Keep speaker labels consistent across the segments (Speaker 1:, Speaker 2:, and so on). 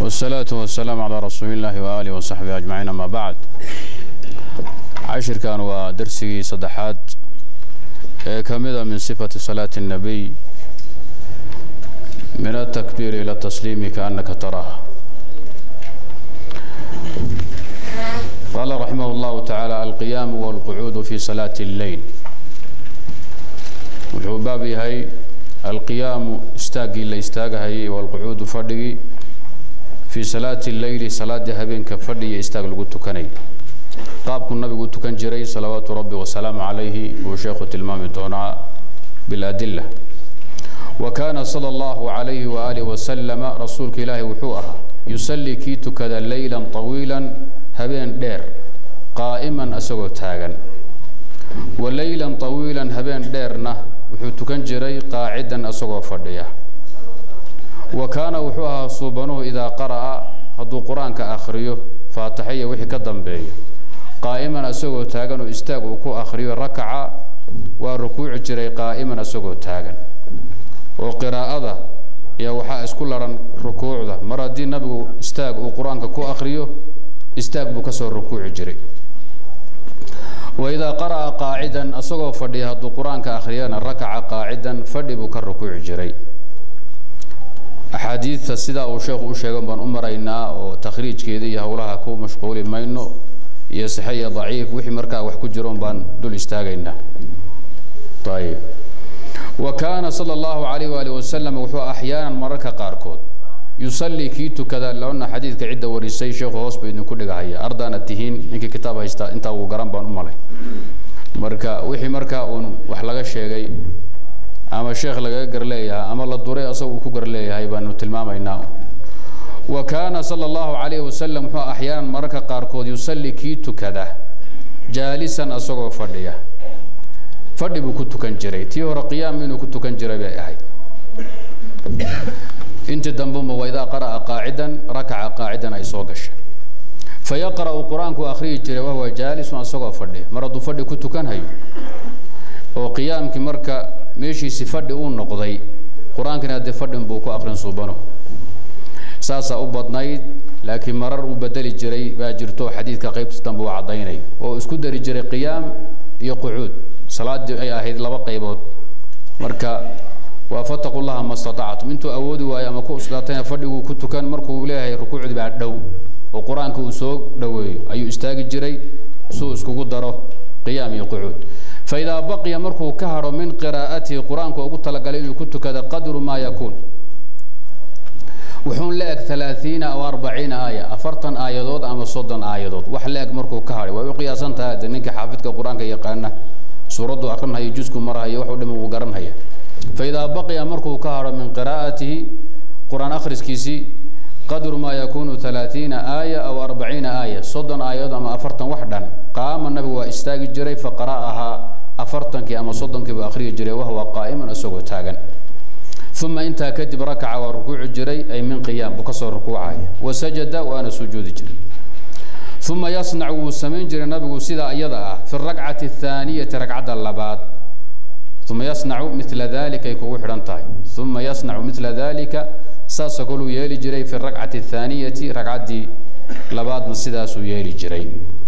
Speaker 1: والصلاة والسلام على رسول الله وآله وصحبه أجمعين أما بعد عشر كان ودرسي صدحات كمذا من صفة صلاة النبي من التكبير إلى التسليم كأنك تراها قال رحمه الله تعالى القيام والقعود في صلاة الليل wuxuu baab yahay alqiyaamu istaaggii la istaagahayay walqucuudu fadhigii fii salaati leyli salaaddii habeenka fadhi iyo istaag lagu tukanay qaabkuu nabigu u tukan jiray salawaatu rabbi wasalaamu calayhi buu sheekhu tilmaami doonaa biladila wa kaana sala allahu calayhi waaalih wasalama rasuulka ilaahi wuxuu ahaa yusallii kii tukada leylan طawiilan habeen dheer qaa'iman isagoo taagan wa leylan طawiilan habeen dheerna wuxuu tukan jiray qaacidan isagoo fadhiya wa kaana wuxuu ahaa suubanuhu idaa qara'a hadduu qur-aanka akhriyo faataxiya wixii ka dambeeya qaa'iman isagoo taagan oo istaag uu ku akhriyo rakaca waa rukuuci jiray qaa'iman isagoo taagan oo qiraa'ada iyo waxaa isku laran rukuucda mar haddii nabigu istaag uu qur-aanka ku akhriyo istaag buu kasoo rukuuci jiray waidaa qara'a qaacidan isagoo fadhiya hadduu qur-aanka akhriyana rakaca qaacidan fadhi buu ka rukuuci jiray axaadiidta sidaa uu sheekhu u sheegan baan u maraynaa oo takhriijkeeda iyo howlaha ku mashquuli mayno iyo saxe iyo daciif wixii markaa wax ku jiroon baan dul istaagaynaa ayib wa kaana sala allahu calayh waali wasalam wuxuu axyaanan mararka qaarkood yusallii kii tukada lana xadiidka cidda warisay sheekhu hoos buu idinku dhigahaya ardaana tihiin ninkii kitaab haysta intaa uu garan baan u malay marka wixii markaa uun wax laga sheegay ama sheekh lagaga gar leeyahay ama la duray asaga uu ku gar leeyahay baanu tilmaamaynaa wa kaana sala allahu calayhi wasalam wuxuu axyaanan mararka qaarkood yusallii kii tukada jaalisan asagoo fadhiya fadhi buu ku tukan jiray tii hore qiyaam inuu ku tukan jiray bay ahayd intii dambuma waidaa qara'a qaacidan rakaca qaacidan ay soo gashay fayaqra'u qur-aanku akhriyi jiray wahuwa jaalisun asagoo fadhiya mar hadduu fadhi ku tukanhayo oo qiyaamkii marka meeshiisi fadhi uu noqday qur-aankina haddee fadhin buu ku akrin suubano saasaa u badnayd laakiin marar uu bedeli jiray baa jirto xadiidka qaybtiis dambe uu caddaynay oo isku dari jiray qiyaam iyo qucuud salaaddii ay ahayd laba qaybood marka waa fataqu llaha ma statactum intuu awoodi waayo ama ku uslaatayna fadhiguu ku tukan markuu leeyahay rukuucdii baa dhow oo qur-aanka uu soo dhoweeyo ayuu istaagi jiray suu iskugu daro qiyaam iyo qucuud faidaa baqiya markuu ka hadho min qiraa'atihi qur-aanku ugu talagalay inuu ku tukada qadru maa yakuun wuxuun la eg alaaiina aw arbaciina aaya afartan aayadood ama soddon aayadood wax la eg markuu ka hadhay way u qiyaasan tahay de ninka xaafidka qur-aanka yaqaana suuraddu akrinhayo jusku marhayo waxu dhima uu garanhaya faidaa baqiya markuu ka hadho min qiraa'atihi qur-aan akhriskiisii qadru maa yakuunu alaaiina aaya aw arbaciina aaya soddon aayadood ama afartan wax dhan qaama nabigu waa istaagi jiray faqara'ahaa afartankii ama soddonkii buu akhriyi jiray wahwa qaa'iman isagoo taagan uma intaa kadib rakaca waa rukuuci jiray ay min qiyaam buu kasoo rukuucaya wasajada waana sujuudi jiray uma yasnacu wuu samayn jiray nabigu sidaa iyada ah fi rakcati athaaniyati ragcadda labaad uma yasnacu mila dalika ay kugu xidhan tahay uma yasnacu mila dalika saasoo kaluu yeeli jiray fi rakcati athaaniyati ragcaddii labaadna sidaasuu yeeli jiray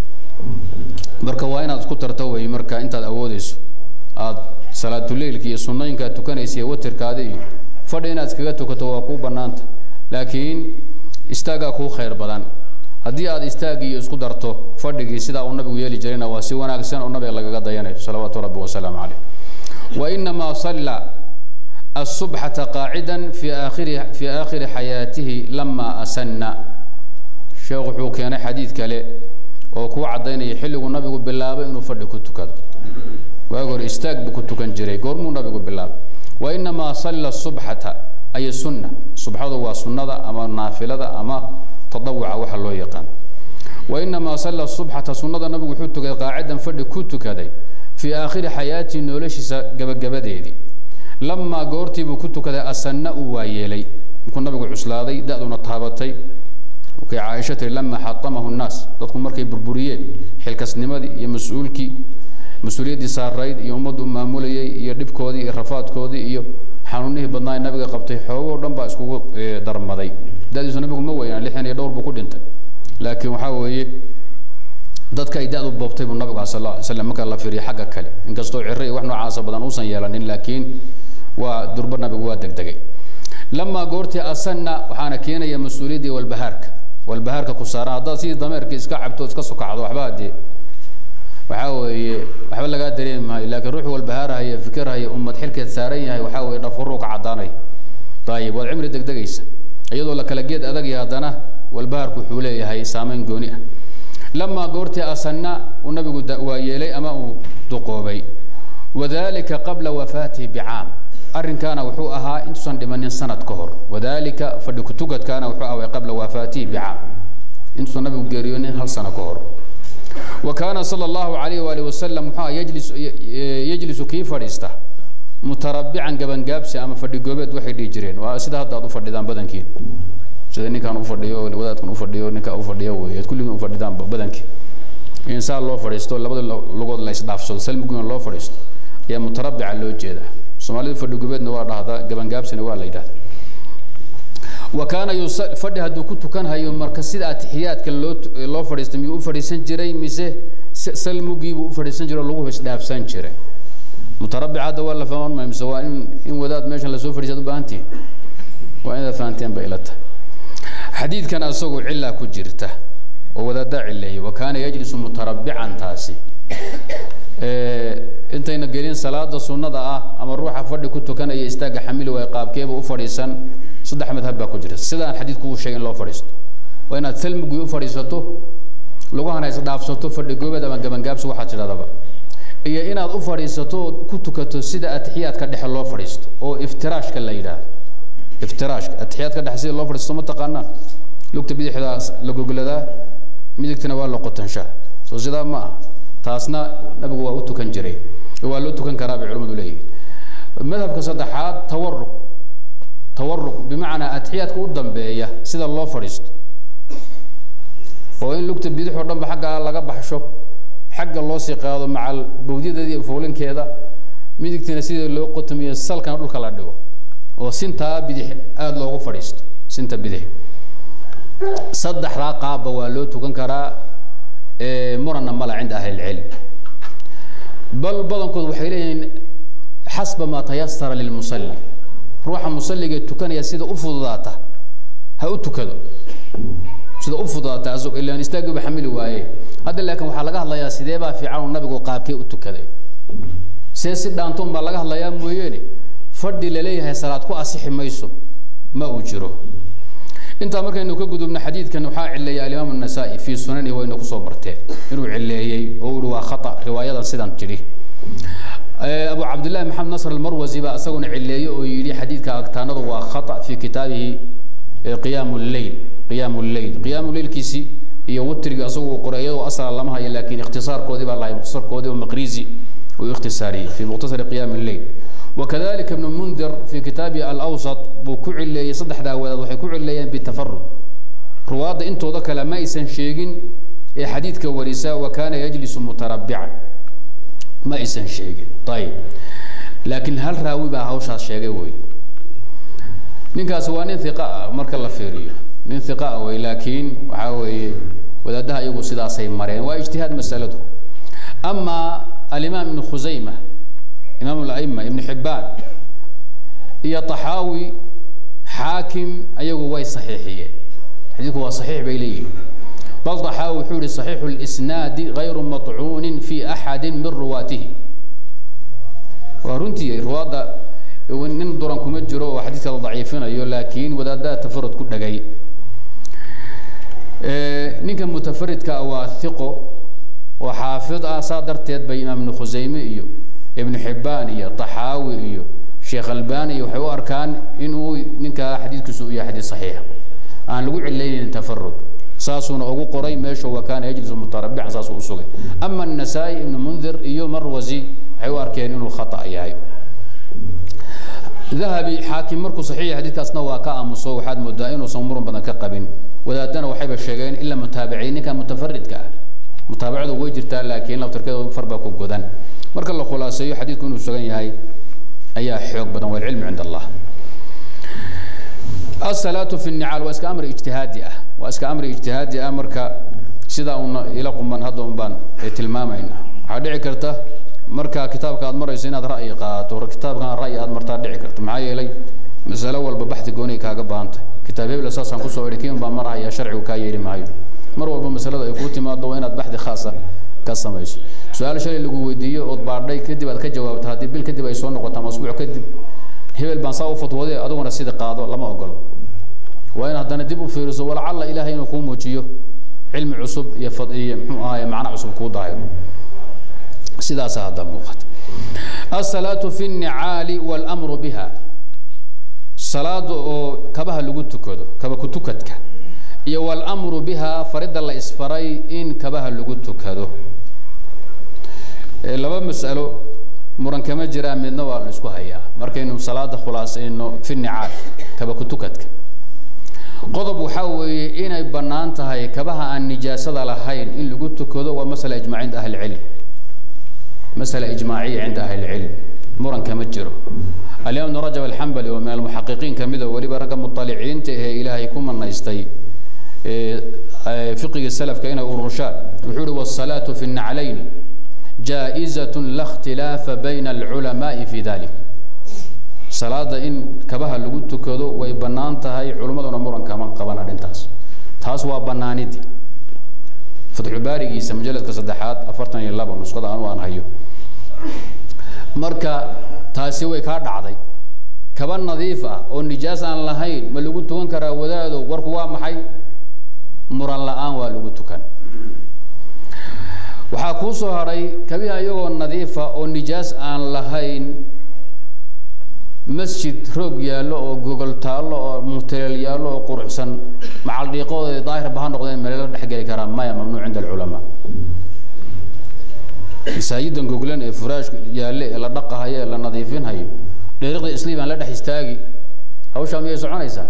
Speaker 1: marka waa inaad isku tarto wey marka intaad awoodeyso aada salaatuleilka iyo sunnooyinka aad tukanaysa iyo watirkaada iyo fadhi inaad iskaga tukato waa kuu bannaanta laakiin istaagaa kuu khayr badan haddii aad istaagii iyo isku darto fadhigii sidaa uu nabigu yeeli jirayna waa si wanaagsan oo nabiga lagaga dayanayo salawaatu rabbi wasalaamu caleyh wa inamaa salla الصبحة قاعدا في آخر في آخر حياته لما أسن شيخ وحuu keenay xadiid kale oo ku cadaynaya xilligu nabigu bilaabay inuu fadhi ku tukado waag hore istaag buu ku tukan jiray goormuu nabigu bilaabay wainamaa salla subxata ay sunna subxadu waa sunnada ama naafilada ama tadawuca waxa loo yaqaan wainamaa salla subxata sunnada nabigu wuxuu tukaday qaacidan fadhi ku tukaday fii aakhiri xayaatii noloshiisa gabagabadeedii lamaa goortiibuu ku tukaday asanna uu waayeelay markuu nabigu cuslaaday da-duna taabatay kay caaisha tiri lama xatamahu nnaas dadku markay burburiyeen xilkasnimadii iyo mas-uulkii mas-uuliyaddii saarayd iyo ummaddu maamulayay iyo dhibkoodii iyo rafaadkoodii iyo xanuunihii badnaa nabiga qabtay xoogoo dhan baa iskugu darmaday dadiisu nabigu ma weynaan lixdan iyo dhowr buu ku dhintay laakiin waxaa weeye dadka ay da-du boobtay buu nabigu sal lla slam marka la fiiriyo xagga kale inkastoo ciro iyo wax noocaasa badan uusan yeelanin laakiin waa durba nabigu waa degdegay lamaa goortii asanna waxaana keenaya mas-uuliyaddii walbahaarka walbahaarka ku saaran haddaad sidii dameerkii iska cabto iska sokacdo waxba dee waxaa weeye waxba lagaa dareemi maayo laakiin ruuxu walbahaarahaya fikirhaya ummad xilkeed saaran yahay waxaa weeye dhafuruu ka caddaanay ayib waad cimri degdegaysa iyadoo la kala geed adag yahay haddana walbahaarku wuxuu leeyahay saameyn gooni ah lamaa goortii asanna uu nabigu waa yeelay ama uu duqoobay wadalika qabla wafaatihi bicaam arrinkaana wuxuu ahaa intuusan dhimanin sanad ka hor wadalika fadhi kutugadkaana wuxuu ahaa qabla wafaatihi bicaam intuusan nabigu geeriyoonin hal sano ka hor wa kaana sala allahu alayh waali wasalam muxuu aha yajlis yajlisu kii fadhiista mutarabbican gabangaabsi ama fadhi goobeed waxay dhihi jireen waa sida hadda aad u fadhidaan badankiin sida ninkaan ufadhiyo wadaadkan ufadhiyo ninkaa ufadhiyo wey ad kulligiin ufadhidaan badankii insaan loo fadhiisto labada lugood la isdhaafsado salmiguna loo fadhiisto ayaa mutarabbica loo jeedaa soomaalidu fadhi gubeedna waa dhahdaa gabangaabsina waa la yidhahda wa kaana fadhi hadduu ku tukanhayo marka sida atixiyaadka loo loo fadhiistay miyuu u fadhiisan jiray mise salmugiibuu u fadhiisan jiray oo lagu isdhaafsan jiray mutarabbic hadda waa la fahman maayo mise waa in in wadaad meeshan lasoo fadhiisaad u baahantihin waa inaad fahanteen bay ila tahay xadiidkan asagoo cilaa ku jirta oo wadaadaa cileeyay wa kaana yajlisu mutarabbican taasi intayna gelin salaada sunnada ah ama ruuxa fadhi ku tukanaya istaagga xamili waay qaabkeeba u fadhiisan saddex madhab baa ku jirta sidaan xadiidku uu sheegay in loo fadhiisto waa inaad salmigii u fadhiisato lugahana isdhaafsato fadhi goobeed ama gabangaabsi waxaad tidhahdaba iyo inaad u fadhiisato oo ku tukato sida atixiyaadka dhexe loo fadhiisto oo iftiraashka la yidhaahdo iftiraashka atixiyaadka dhexe sida loo fadhiisto ma taqaanaan lugta bidixdaa la gogladaa midigtana waa la qotanshaa soo sidaa ma ah taasna nabigu waa u tukan jiray waa loo tukan karaa bay culimmadu leeyihin madhabka saddexaad tawaruq tawaruq bimacnaa atixiyaadka u dambeeya sida loo fadhiisto oo in lugta bidix oo dhanba xagga laga baxsho xagga loo sii qaado macal bawdyadeeda iyo foolinkeeda midigtina sida loo qotomiyo salkana dhulka la dhigo oo sintaa bidix aada loogu fadhiisto sinta bidix saddexdaa qaabba waa loo tukan karaa muranna mala cinda ahli ilcilm bal badankood waxay leeyihiin xasba maa tayasara lilmusalli ruuxa musalliga tukanaya sida u fududaata ha u tukado sida u fududaata asagoo ilaan istaagiiba xamili waaye hadda laakiin waxaa laga hadlayaa sidee baa fiican uu nabigu qaabkee u tukaday see si dhaantoon baa laga hadlayaa mooyeene fadhi laleeyahay salaad ku asixi mayso ma uu jiro intaa markaynu ka gudubno xadiidkan waxaa cileeyay alimaam النasaa'i fii sunani wayna kusoo marteen inuu cileeyey oo uhi waa khata riwaayadan sidan tidhi abu cabdillahi maxamed nasr almarwasi baa isaguna cileeyey oo yidhi xadiidka agtaanadu waa khata fi kitaabihi qiyaam lleyl qiyaam lleyl qiyaam leylkiisi iyo witriga isagu qoray iyadoo asala lama hayo laakiin ikhtisaarkoodii baa lahay mukhtasarkoodii oo maqrizi uu ikhtisaariyey fi mukhtasari qiyaam lleyl وكذلك ابن منذر في كتابه الأوسط بكعلي صدح داوود وحي كعليين بالتفرد رواد انتو ذاك لما يسن شيغين حديث كوريسا وكان يجلس متربعا ما يسن شيغين طيب لكن هل راوي بها هوشا شيغي وي نينكاس waa nin ثقة marka la fiiriyo nin ثقة way laakiin waxa weeye wadaadaha iyagu sidaasay mareen waa ijtihaad masaladu ama الإمام ابن خزيمة إمام الأئمة ابن حبان هي طحاوي حاكم أيقو واي صحيحية حديثه هو صحيح بيليه بل طحاوي حوري صحيح الإسناد غير مطعون في أحد من رواته ورنتي رواد nin duran kuma jiro oo xadiidka la daciifinayo laakiin wadaadaha tafarud ku dhagay ninka mutafaridka waa hiqo oo xaafid ah saa darteed bay imaam ibnu khusayme iyo ibnu xibbaan iyo taxaawi iyo sheekh albani iyo waxay u arkaan inuu ninkaa xadiidkiisu u yahay xadiid saxiixa aan lagu cilaynayn tafarud saasuuna ugu qoray meesha wa kaana yajlisu mutarabbican saasuu u sugay ama anasaa'i ibnu mundir iyo marwasi waxay u arkeen inuu khata yahay dahabi xaakim markuu saxiixa xadiidkaasna waa ka aamuso waxaad moodaa inuusan muran badan ka qabin wadaadana waxayba sheegeen ila mutaabiciin ninka mutafaridka ah mutaabacadu way jirtaa laakiin laftarkeeda far baa ku godan marka la khulaaseeyo xadiidku inuu sugan yahay ayaa xoog badan waalcilmu cind allah asalaatu fi nicaal waa iska amri ijtihaadi ah waa iska amri ijtihaadi ah marka sidaa una ila quman hadda un baan tilmaamayna waxaa dhici karta marka kitaabka aad marayso inaad ra'yi qaadato kitaabkan ra'yi aad martaa dhici karta maxaa yeelay masalo walba baxdi gooniay kaaga baahantay kitaab hebla saasaan kusoo idhi kiin baa marahaya sharcigu kaa yeeli maayo mar walba masalada ay kuu timaado waa inaad baxdi khaasa ka samayso su-aal shalay lagu weydiiyo ood baadhay kadib aad ka jawaabto haddii bil kadib ay soo noqoto ama asbuuc kadib hebel baan saa u fatwooday adiguna sida qaado lama ogolo waa in haddana dib u fiiriso walacalla ilaahay inuu kuu muujiyo cilmi cusub iyo fad iyo muxuu ahaye macno cusub kuu dahayo sidaasa hadda muuqata asalaatu fi nnicaali waalamru biha salaada oo kabaha lagu tukado kaba kutukadka iyo waalamru biha faridda la isfaray in kabaha lagu tukado laba mas'alo muran kama jiraan midna waa la isku hayaa markaynu salaada khulaasayno fi nicaal kaba kutukadka qodob waxaa weeye inay bannaan tahay kabaha aan nijaasada lahayn in lagu tukado waa masala ijmaac cinda ahli ilcilm masala ijmaaciya cinda ahli ilcilm muran kama jiro alimaam ibn rajab alxambali oo min almuxaqiqiin kamida weliba ragga muطaliciinta ahee ilaahay ku manaystay fiqiga salafka inay ururshaan wuxuu uhi wasalaatu fi naclayn jaa-izat la اkhtilaafa bayna alculamaai fi dalik salaada in kabaha lagu tukado way bannaan tahay culimmaduna muran kama qaban arrintaas taas waa bannaanidii fatxubaarigiisa mujaladka saddexaad afartan iyo laba nusqada anu aan hayo marka taasi way kaa dhacday kaba nadiif ah oo nijaas aan lahayn ma lagu tukan karaa wadaado warku waa maxay muran la-aan waa lagu tukan waxaa kuu soo hadhay kabiha iyagoo nadiifa oo nijaas aan lahayn masjid roog yaallo oo gogol taallo oo mutaleel yaallo oo quruxsan macal dhiiqooda daahirba ha noqdeen meelo dhexgeli karaa maya mamnuuc cinda alculamaa masaajidan goglan ee furaashka yaalle ee la dhaqahayo ee la nadiifinhayo dheeriqda isliib aan la dhex istaagi hawshaa miyay soconaysaa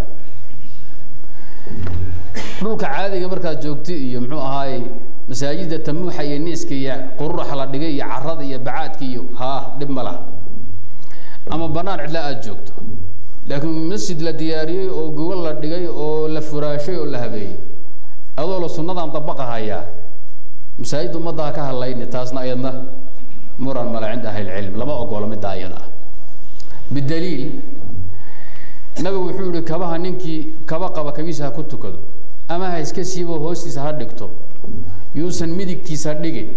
Speaker 1: dhulka caadiga markaad joogto iyo muxuu ahaayey masaajida tamuuxa iyo niiska iyo qururaxa la dhigay iyo carada iyo bacaadka iyo haa dhib ma laha ama banaan cidla aada joogto laakiin masjid la diyaariyey oo gogol la dhigay oo la furaashay oo la habeeyey adoo la sunnadan dabaqahayaa masaajid ummadda ha ka hadlayni taasna ayadna muran male cinda ahli ilcilm lama ogolo midda ayada ah bidaliil nabigu wuxuu yihi kabaha ninkii kaba qaba kabiisa ha ku tukado ama ha iska siibo hoostiisa ha dhigto yuusan midigtiisa dhigin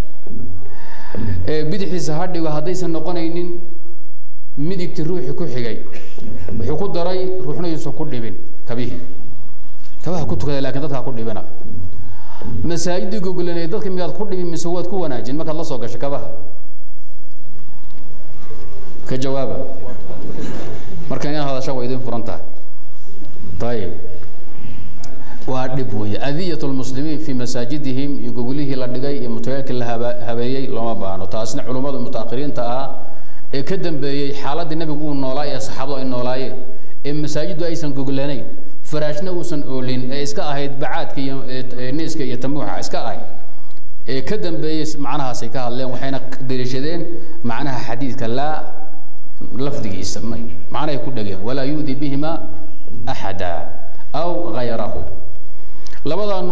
Speaker 1: bidixiisa ha dhigo haddaysan noqonaynin midigti ruuxii ku xigay wuxuu ku daray ruuxna yuusan ku dhibin kabihii kabaha ku tukada lakin dadka ha ku dhibina masaajidii gogolaneed dadka miyaad ku dhibin mise waad ku wanaajin markaad la soo gasho kabaha ka jawaaba marka inaad hadasha waa idin furan tahay ayib waa dhib weeye adiyat lmuslimiin fi masaajidihim iyo gogolihii la dhigay iyo mutayaalkii la haba habeeyey looma baano taasna culummada mutaakiriinta ah ee ka dambeeyey xaaladii nabigu uu noolaa ee saxaabadu ay noolaayeen ee masaajiddu aysan goglanayn faraashna uusan oolin ee iska ahayd bacaadka iyo niiska iyo tamuuxa iska ahayd ee ka dambeeyey macnahaasay ka hadleen waxayna daliishadeen macnaha xadiidka laa lafdigiisa macnahay ku dhegeen walaa yu'di bihima axada aw hayrahu labadan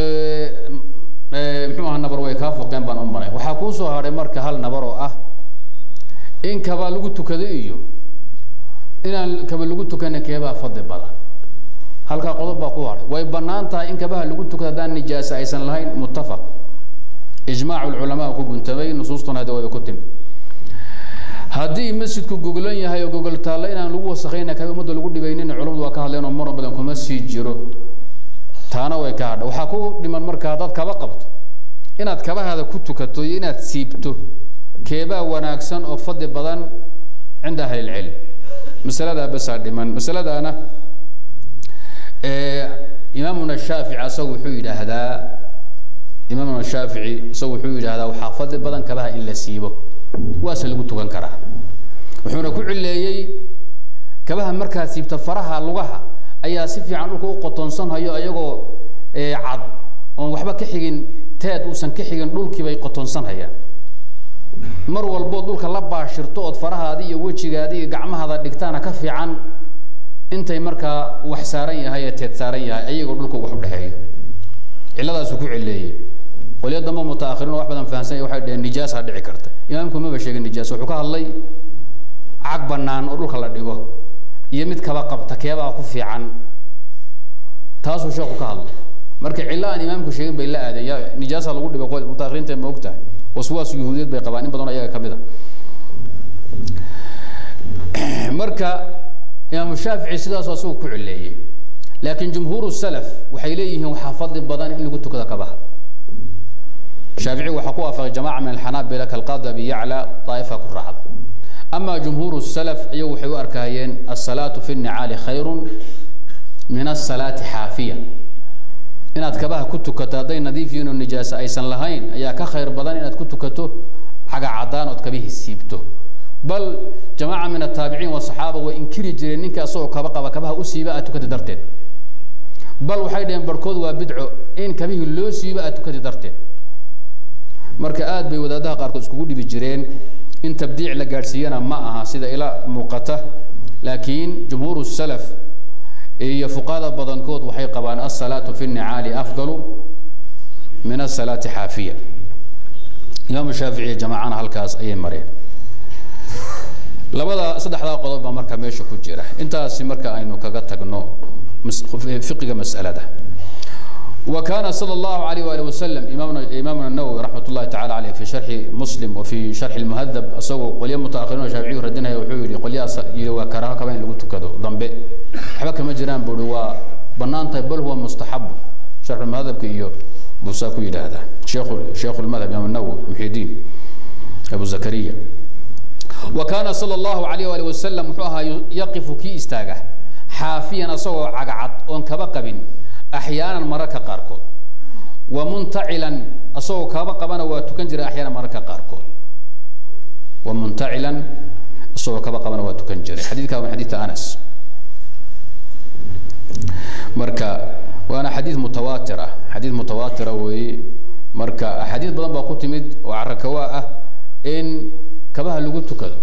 Speaker 1: muxuu aha nabar way kaa foqeen baan u maray waxaa kuu soo hadhay marka hal nabar oo ah in kaba lagu tukado iyo inaan kaba lagu tukana keebaa fadli badan halkaa qodob baa ku hadhay way bannaan tahay in kabaha lagu tukado haddaan nijaasa aysan lahayn muttafaq ijmaacu lculamaa ku guntamay nusuustuna hada wayba ku timi haddii masjidku goglan yahay oo gogol taallo inaan lagu wasakayna kabi ummadda lagu dhibaynin culamadu waa ka hadleen oo muran badan kuma sii jiro taana way ka hadha waxaa ku dhiman marka haddaad kaba qabto inaad kabahaada ku tukato iyo inaad siibto keebaa wanaagsan oo fadli badan cinda ahli ilcilm masaladaa basaa dhiman masaladaana imaamuna shaafici asagu wuxuu yidhaahdaa imaamuna shaafici isagu wuxuu yidhaahdaa waxaa fadli badan kabaha in la siibo waase lagu tukan karaa wuxuuna ku cileeyey kabaha markaad siibta faraha lugaha ayaa si fiican dhulka u qotonsanhayo ayagoo cad oon waxba ka xigin teed uusan ka xigin dhulkii bay qotonsanhayaan mar walboo dhulka la baashirto ood farahaadi iyo wejigaadi iyo gacmahaada dhigtaana ka fiican intay markaa wax saaran yahay ee teed saaran yahay ayagoo dhulka wax u dhexeeyo cilladaasu ku cileeyey qolyo dambe mutaakhiriin wax badan fahamsanya waxay dhaheen nijaasa dhici karta imaamku maba sheegin nijaas wuxuu ka hadlay cag bannaan oo dhulka la dhigo iyo mid kaba qabta keebaa ku fiican taasuu sheekhu ka hadlay marka cillo aan imaamku sheegin bay la aadeen ya nijaasa lagu dhibay qol mutaakhiriinta ma ogtahay waswaas yuhuudiyeed bay qabaan in badan ayaga ka mid a marka imaamu shaafici sidaasoo asagu ku cileeyey laakiin jumhuuru salaf waxay leeyihiin waxaa fadli badan in lagu tukado kabaha shaafici waxaa ku waafaqay jamaca min alxanaabila kalqaadi abi yacla daa'ifa ku raacda ama jumhuuru salaf iyagu waxay u arkayeen asalaatu fi nnicaali khayrun min asalaati xaafiya inaad kabaha ku tukato hadday nadiif yihiin oo nijaasa aysan lahayn ayaa ka khayr badan inaad ku tukato caga caddaan ood kabihii siibto bal jamaaca min ataabiciin wasaxaaba way inkiri jireen ninka asagoo kaba qaba kabaha u siiba aad tukati darteed bal waxay dhaheen barhkood waa bidco in kabihii loo siibo aad tukati darteed marka aad bay wadaadaha qaarkood iskugu dhibi jireen in tabdiic la gaadhsiiyana ma aha sida ila muuqata laakiin jumhuur salaf iyo fuqahada badankood waxay qabaan asalaatu fi nnicaali afdalu min asalaati xaafiya imaamu shaafici jamaacana halkaas ayay mareen labada saddexdaa qodob baa marka meesha ku jira intaasi marka aynu kaga tagno fiqiga mas'alada وكان صلى الله عليه وآله وسلم إمامنا إمامنا النووي رحمة الله تعالى عليه في شرح مسلم وفي شرح المهذب أسوق قليا متأخرين وشافعي ردنا وحوري قليا وكراها كمان اللي قلت كذا ضمبي حبك مجران بلوا بنان طيب بل هو مستحب شرح المهذب كيو بوساكو هذا شيخ شيخ المذهب إمام النووي محي الدين أبو زكريا وكان صلى الله عليه وآله وسلم وحوها يقف كي استاجه حافيا أسوق عقعد أون كبقبين أحيانا مركا قاركود ومنتعلا أصو كابا قبنا وتكنجر أحيانا مركا قاركود ومنتعلا أصو كابا قبنا وتكنجر حديث كان حديث أنس مركا وأنا حديث متواترة حديث متواترة وي مركا حديث بدن باقو مد وعركواء إن كبها لغو تكذو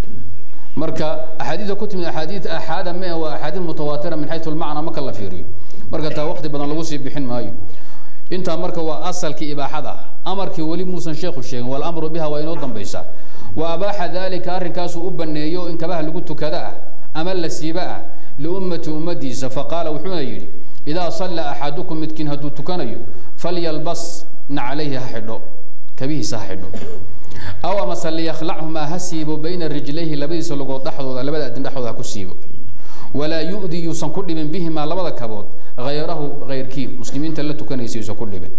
Speaker 1: مركا أحاديث كتمد أحاديث أحادا ما وأحاديث متواترة من حيث المعنى ما كلا فيريو marka taa waqti badan lagu sii bixin maayo intaa marka waa asalkii ibaaxada amarkii weli muusan sheekhu sheegin walamru biha waa inoo dambaysaa wa abaaxa dalika arrinkaasuu u baneeyo in kabaha lagu tukada ah ama la siiba ah liummati ummadiisa faqaala wuxuuna yidhi idaa salla axadukum midkiin hadduu tukanayo falyalbas nacalayhi ha xidho kabihiisa ha xidho aw amase liyakhlachumaa ha siibo bayna rijlayhi labadiisa lugood dhexdooda labada adin dhexdooda ha ku siibo walaa yu'di yuusan ku dhibin bihimaa labada kabood hayrahu hayrkii muslimiinta la tukanaysa yuusan ku dhibin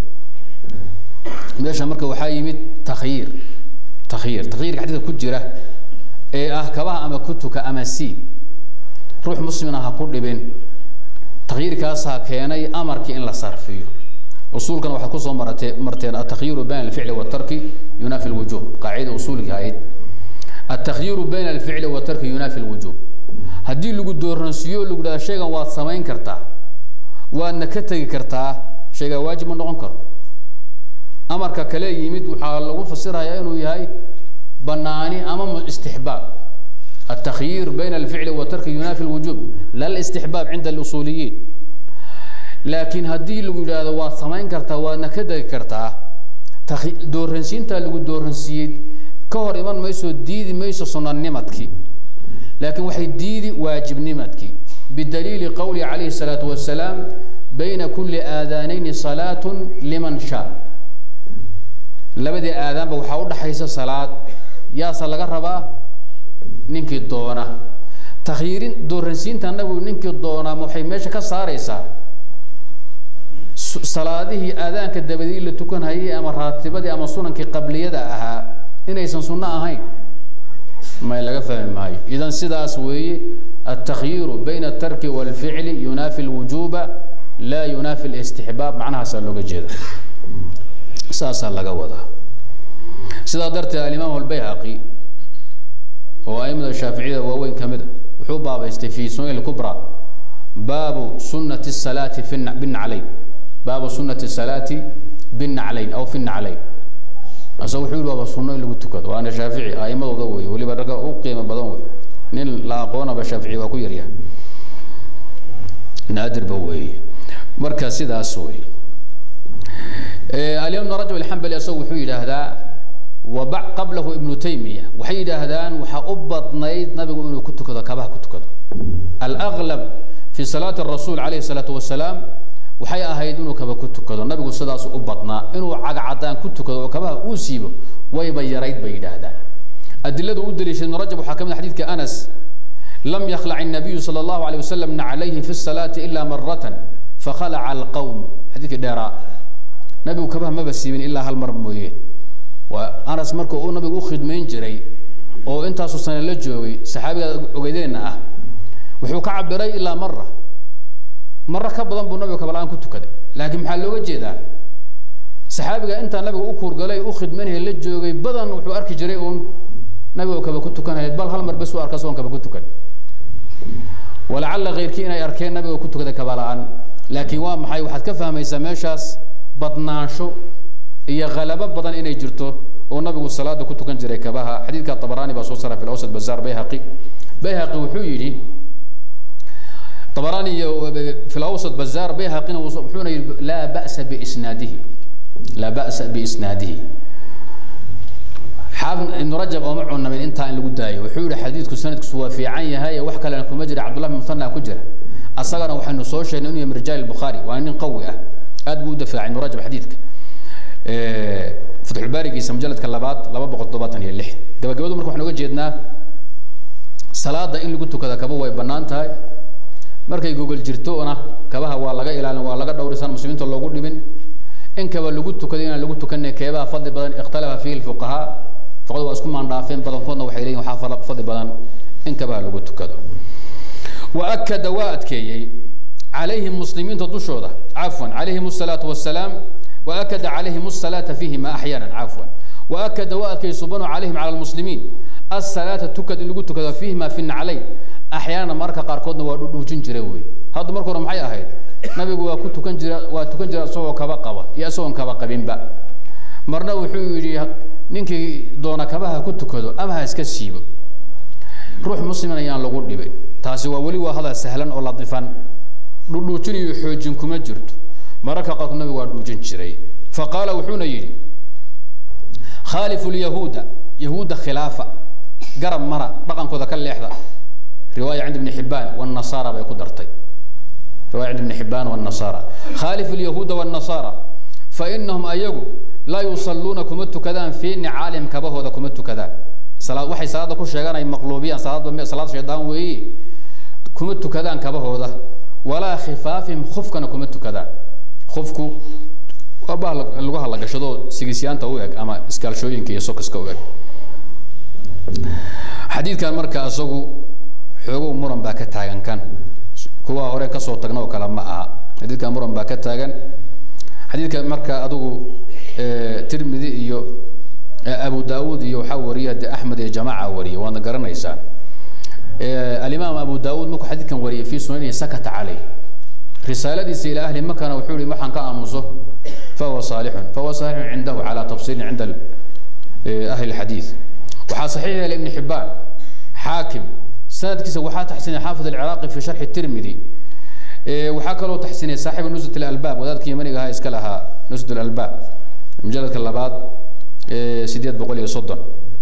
Speaker 1: meesha marka waxaa yimid takhyiir takhyiir takhyiirka xadiidka ku jira ee ah kabaha ama ku tuka ama siib ruux muslimna ha ku dhibin takhyiirkaasaa keenay amarkii in la sarfiyo usuulkan waxaad kusoo maratee marteen atakhyiiru bayna alficli waatarki yunaafi lwujuub qaacida usuulki ahayd التخيير بين الفعل والترك ينافي الوجوب haddii lagu dooransiiyo lagu dhaha shaygan waad samayn kartaa waadna ka tegi kartaa shaygaa waajib ma noqon karo amarka kale yimid waxaa lagu fasirayaa inuu yahay banaani ama istixbaab التخيير بين الفعل والترك ينافي الوجوب لا الاستحباب عند الأصوليين لكن هدي لو يراده waa samayn kartaa waadna ka degi kartaa dooransiinta lagu dooransiiyey ka hor iman mayso diidi mayso sunanimadkii لكن waxay diidi waajibnimadkii بدليل قوله عليه الصلاة والسلام بين كل آذانين صلاة لمن شاء labadii aadaanba waxaa u dhaxaysa salaad yaasa laga rabaa ninkii doona takhyiirin dooransiinta annagu ninkii doonaa waxay meesha ka saaraysaa salaadihii aadaanka dabadii la tukanhayay ama raatibadii ama sunankii qabliyada ahaa inaysan sunno ahayn ما لقى فهم معي إذا سداس وي التخيير بين الترك والفعل ينافي الوجوب لا ينافي الاستحباب معناها سألوك جيدا ساسا لقى وضع سدا درت الإمام البيهقي هو أئمة الشافعية ووين كمدة وحو باب في سنة الكبرى باب سنة الصلاة في بالنعلين باب سنة الصلاة بالنعلين أو في النعلين asaga wuxuu yihi waaba sunno in lagu tukado waana shaafici a'imadooda wey weliba ragga u qiimo badan wey nin la aqoonaba shaafici waa ku yaryahay naadirba weeye marka sidaas wey alimam ibn rajab alxambali asagu wuxuu yidhaahdaa waba qablahu ibnu taymiya waxay yidhaahdaan waxaa u badnayd nabigu inuu ku tukado kabaha ku tukado alaqlab fi salaati rasuul calayhi salaatu wasalaam waxay ahayd inuu kaba ku tukado nabigu sidaasu u badnaa inuu cagcadaan ku tukado oo kabaha uu siibo wayba yarayd bay yidhaahdaan adiladu u daliishay ibnu rajab waxaa ka mid xadiidka anas lam yakhlac الnabiyu salى اllahu alيه wasalam naclayhi fi الsalaati ila maratan fakhalaca alqawm xadiidkii dheeraa nabigu kabaha maba siibin ilaa hal mar mooyeen waa anas marka uu nabigu u khidmayn jiray oo intaasuu sane la joogay saxaabiga ogeydeenna ah wuxuu ka cabiray ilaa mara maro ka badan buu nabigu kabala-aan ku tukaday laakiin maxaa looga jeedaa saxaabiga intaa nabiga u kuurgalay u khidmaynaya la joogay badan wuxuu arki jiray uun nabigo kaba ku tukanaya bal hal mar bes u arka soon kaba ku tukan walacalla keyrkii inay arkeen nabiga ku tukaday kabala-aan laakiin waa maxay waxaad ka fahmaysaa meeshaas badnaansho iyo halabo badan inay jirto oo nabigu salaada ku tukan jiray kabaha xadiidka طabarani baa soo sara fi awsad bazaar bayhaqi bayhaqi wuxuu yidhi طabarani iyo fi awsad bazaar bayhaqina wuxuuna yidhi laa ba'sa biisnaadihi laa ba'sa biisnaadihi xaafid ibnu rajab ooma cunamin intaa in lagu daayo wuxuu yihi xadiidku sanadkiisu waa fiican yahay wax kalena kuma jira cabdullah bin muthana ku jira asagana waxaynu soo sheegnay inuu yahay min rijaal الbukhaari waa nin qawi ah aad buu u dafaacay ibnu rajab xadiidka fatxulbaarigiisa mujaladka labaad laba boqol toddobaatan iyo lix gabagabadu marka waxaan oga jeednaa salaada in lagu tukada kaba way bannaan tahay markay gogol jirtona kabaha waa laga ilaalin waa laga dhowrisan muslimiinta loogu dhibin in kaba lagu tukado inaan lagu tukanay keebaha fadli badan ikhtalafa fiihi lfuqahaa fuqada waa isku maandhaafeen badankoodna waxay leeyihin waxaa fadli badan in kabaha lagu tukado wa akada waa adkeeyey calayhim muslimiinta dushooda cafwan calayhim asalaatu wassalaam وأكد عليهم الصلاة فيهما أحيانا عفوا وأكد وأكد سبحانه عليهم على المسلمين الصلاة تكد اللي قلت كذا فيهما في النعلين أحيانا مركا قاركودنا ودوجين جروي هذا مركا رمحي أهيد نبي وكنت كنجر وتكنجر سوى كبا قبا يا سوى كبا قبين با مرنا وحيجي نينكي دونا كباها كنت كذا أما هسكسيب روح مسلم أيان لغو ديبي تاسي ولي وهذا سهلا أو لطيفا دوجين يحوجين كما جرت mararka qaarkood nabigu waa dhuujin jiray faqaala wuxuuna yidhi khaalifu lyahuuda yahuudda khilaafa garab mara dhaqankooda ka leexda riwaaya cind ibni xibaan wanasaara bay ku dartay riwaya cind ibni xibaan wanasaara khaalifu lyahuuda wanasaara fainahum ayagu laa yusalluuna kuma tukadaan fii nicaalihim kabahooda kuma tukadaan salaad waxay salaada ku sheegaan ay maqluubiyaan salaad salaad shaydaan weeye kuma tukadaan kabahooda walaa khifaafihim khufkana kuma tukadaan qofku waa bah lagu halagashado sigisyaanta u eg ama iskaalshooyinka iyo sokaska u eg xadiidkan marka isagu xoogow muran baa ka taagan kan kuwa hore kasoo tagna oo kale ma aha xadiidkan muran baa ka taagan xadiidka marka adigu tirmidi iyo abu daawud iyo waxaa wariya de axmed iyo jamaaca wariya waadna garanaysaan alimaam abu daawud markuu xadiidkan wariyay fi sunanihi sakata caleyh risaaladiisa ilى ahli makana wuxuu yihi waxaan ka aamuso fahuwa saalixun fahuwa saalixun cindahu calى tafsiilin cinda ahli اxadiiث waxaa saxiix yeelay ibn xibaan xaakim sanadkiisa waxaa taxsinay xaafid alciraaqi fi sharxi tirmidi waxaa kaloo taxsinay saaxibu nusrat اlalbaab wadaadka yamaniga ahaa iska lahaa nusrat اlalbaab mujaladka labaad sideed boqol iyo soddon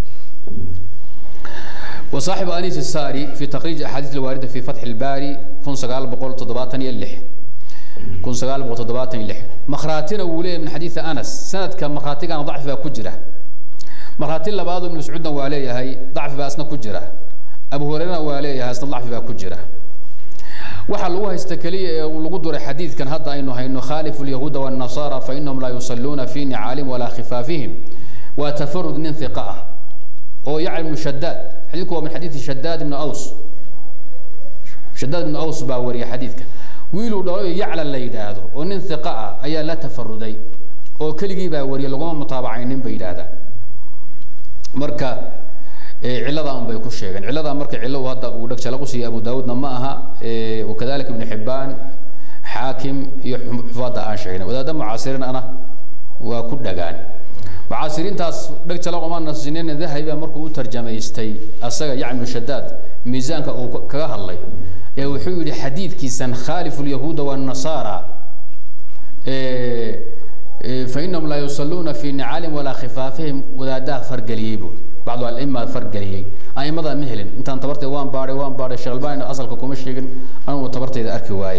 Speaker 1: وصاحب أنيس الساري في تخريج أحاديث الواردة في فتح الباري كن سقال بقول تضباطن يلح كن سقال بقول تضباطن يلح مخراتنا وليه من حديث أنس سند كان مخراتي كان ضعف بها كجرة مخراتي اللي بعض من مسعودنا وعليه هاي ضعف بها أسنا كجرة أبو هريرة وعليه أسنا ضعف بها كجرة waxa lagu haysta kaliya ee lagu duray xadiidkan hadda aynu hayno khaalifu lyahuuda wannasara fainahum laa yusalluuna fi nicaalihim walaa khifaafihim waa tafarud nin hiqa ah oo yacni ibnu shadaad xadiidku waa min xadiidi shadaad ibnu aws shadaad ibnu aws baa wariya xadiidka wiiluu dhalo yacla la yidhaahdo oo nin hiqa ah ayaa la tafaruday oo keligii baa wariya laguma mutaabacaynin bay yidhaahdaan marka ciladaa un bay ku sheegeen ciladaa marka cilo uu hadda uu dheg ku siiyey abu daawuudna ma aha wakadalika ibnu xibaan xaakim iyo xufaadda aan sheegnay wadaadda mucaasiriin ana waa ku dhagaan mucaasiriintaas dheg jala uma nasinin dahabi baa markuu u tarjamaystay asaga yacni shadaad miisaanka uu kaga hadlay ee wuxuu yidhi xadiidkiisan khaalifu lyahuuda waannasaara fainahum laa yusaluuna fi nicaalihim walaa khifaafihim wadaadaha fargeliyey bu bacdu alima fargeliyey aimada ma helin intaan tabarteeda waan baadhay waan baadhay sheekh albani asalka kuma sheegin anigu tabarteeda arki waaye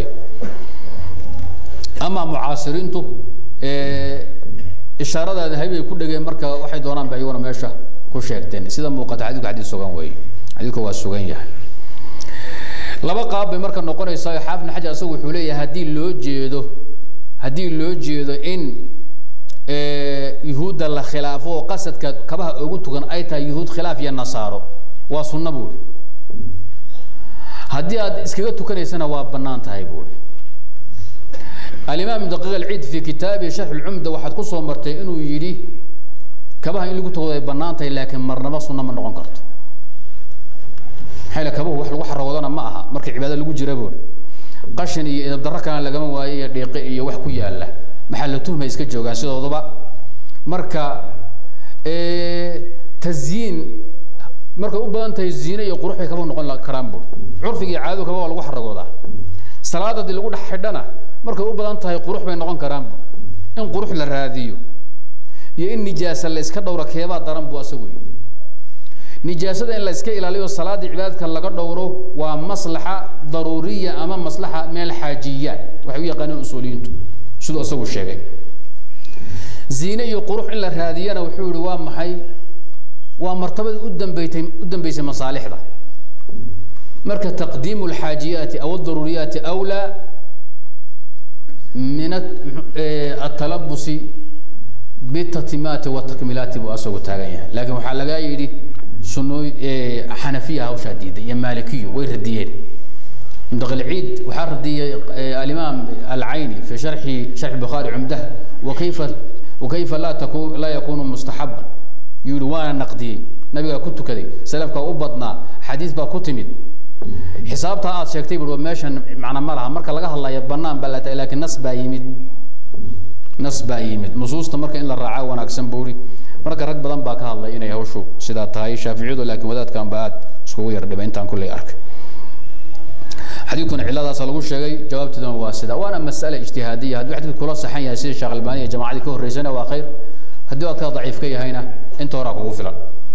Speaker 1: ama mucaasiriintu ishaaradaada habay ku dhegeen marka waxay doonaan ba iyaguna meesha ku sheegteen sida muuqata xadiidku xadiid sugan weeye xadiidku waa sugan yahay laba qaab bay marka noqonaysaa xaafid xajar asagu wuxuu leeyahay haddii loo jeedo haddii loo jeedo in yuhuudda la khilaafo oo qasadka kabaha ugu tugan ay tahay yuhuud khilaaf iyo nasaaro waa sunna buuri haddii aad iskaga tukanaysana waa bannaan tahay buuri alimaam daqiiq alciid fi kitaabihi sharx lcumda waxaad ku soo martay inuu yidhi kabaha in lagu tukado ay bannaan tahay laakiin marnaba sunna ma noqon karto maxaa yile kabuhu wax lagu xaragoodana ma aha marka cibaado lagu jira buuri qashin iyo idabdarro kalena lagama waayo iyo dhiiqe iyo wax ku yaalla maxaa la tuhmay iska joogaan sidooduba marka tasyiin markay u badan tahay ziine iyo qurux bay kaba noqon karaan bur curfiga iyo caadadu kaba waa lagu xaragoodaa salaada haddii lagu dhex xidhana markay u badan tahay qurux bay noqon karaan bur in qurux la raadiyo iyo in nijaasa la iska dhowro keebaa daran buu asagu yidhi nijaasada in la iska ilaaliyo salaadii cibaadadka laga dhowro waa maslaxa daruuriya ama maslaxa meel xaajiyaat waxay u yaqaaneen usuuliyiintu siduu isagu sheegay ziine iyo qurux in la raadiyana wuxuu yihi waa maxay waa martabada u dambaytay u dambeysay masaalixda marka taqdiimu alxaajiyaati aw adaruuriyaati awlaa min atalabusi bitatimaati watakmilaati buu asagu taagan yahay laakiin waxaa lagaa yidhi sunooy xanafiya hawshaa diiday iyo maalikiyo way radiyeen mdaqilciid waxaa radiyey alimaam alcayni fi sharxi sharxi bukhaari cumdah wakayfa wakayfa laa taku laa yakunu mustaxaban yuu yihi waana naqdiyey nabigaa ku tukaday salafkaa u badnaa xadiis baa ku timid xisaabtaa aad sheegtay bui meeshan macna ma laha marka laga hadlayo banaan baa lata lakin nas baa yimid nas baa yimid nusuusta marka in la raacaa wanaagsan buu ihi marka rag badan baa ka hadlay inay hawshu sidaa tahay shaaficiyadu laakiin wadaadkan ba aad iskugu yar dhibay intaan kulley arkay xadiidkuna ciladaasa lagu sheegay jawaabteeduna waa sida waana mas'ale ijtihaadiya hadduu xadiidku kula saxan yahay sida sheekh albani iyo jamacadii ka horreysana waa khayr haddii aad ka daciif ka yahayna inta horaa kugu filan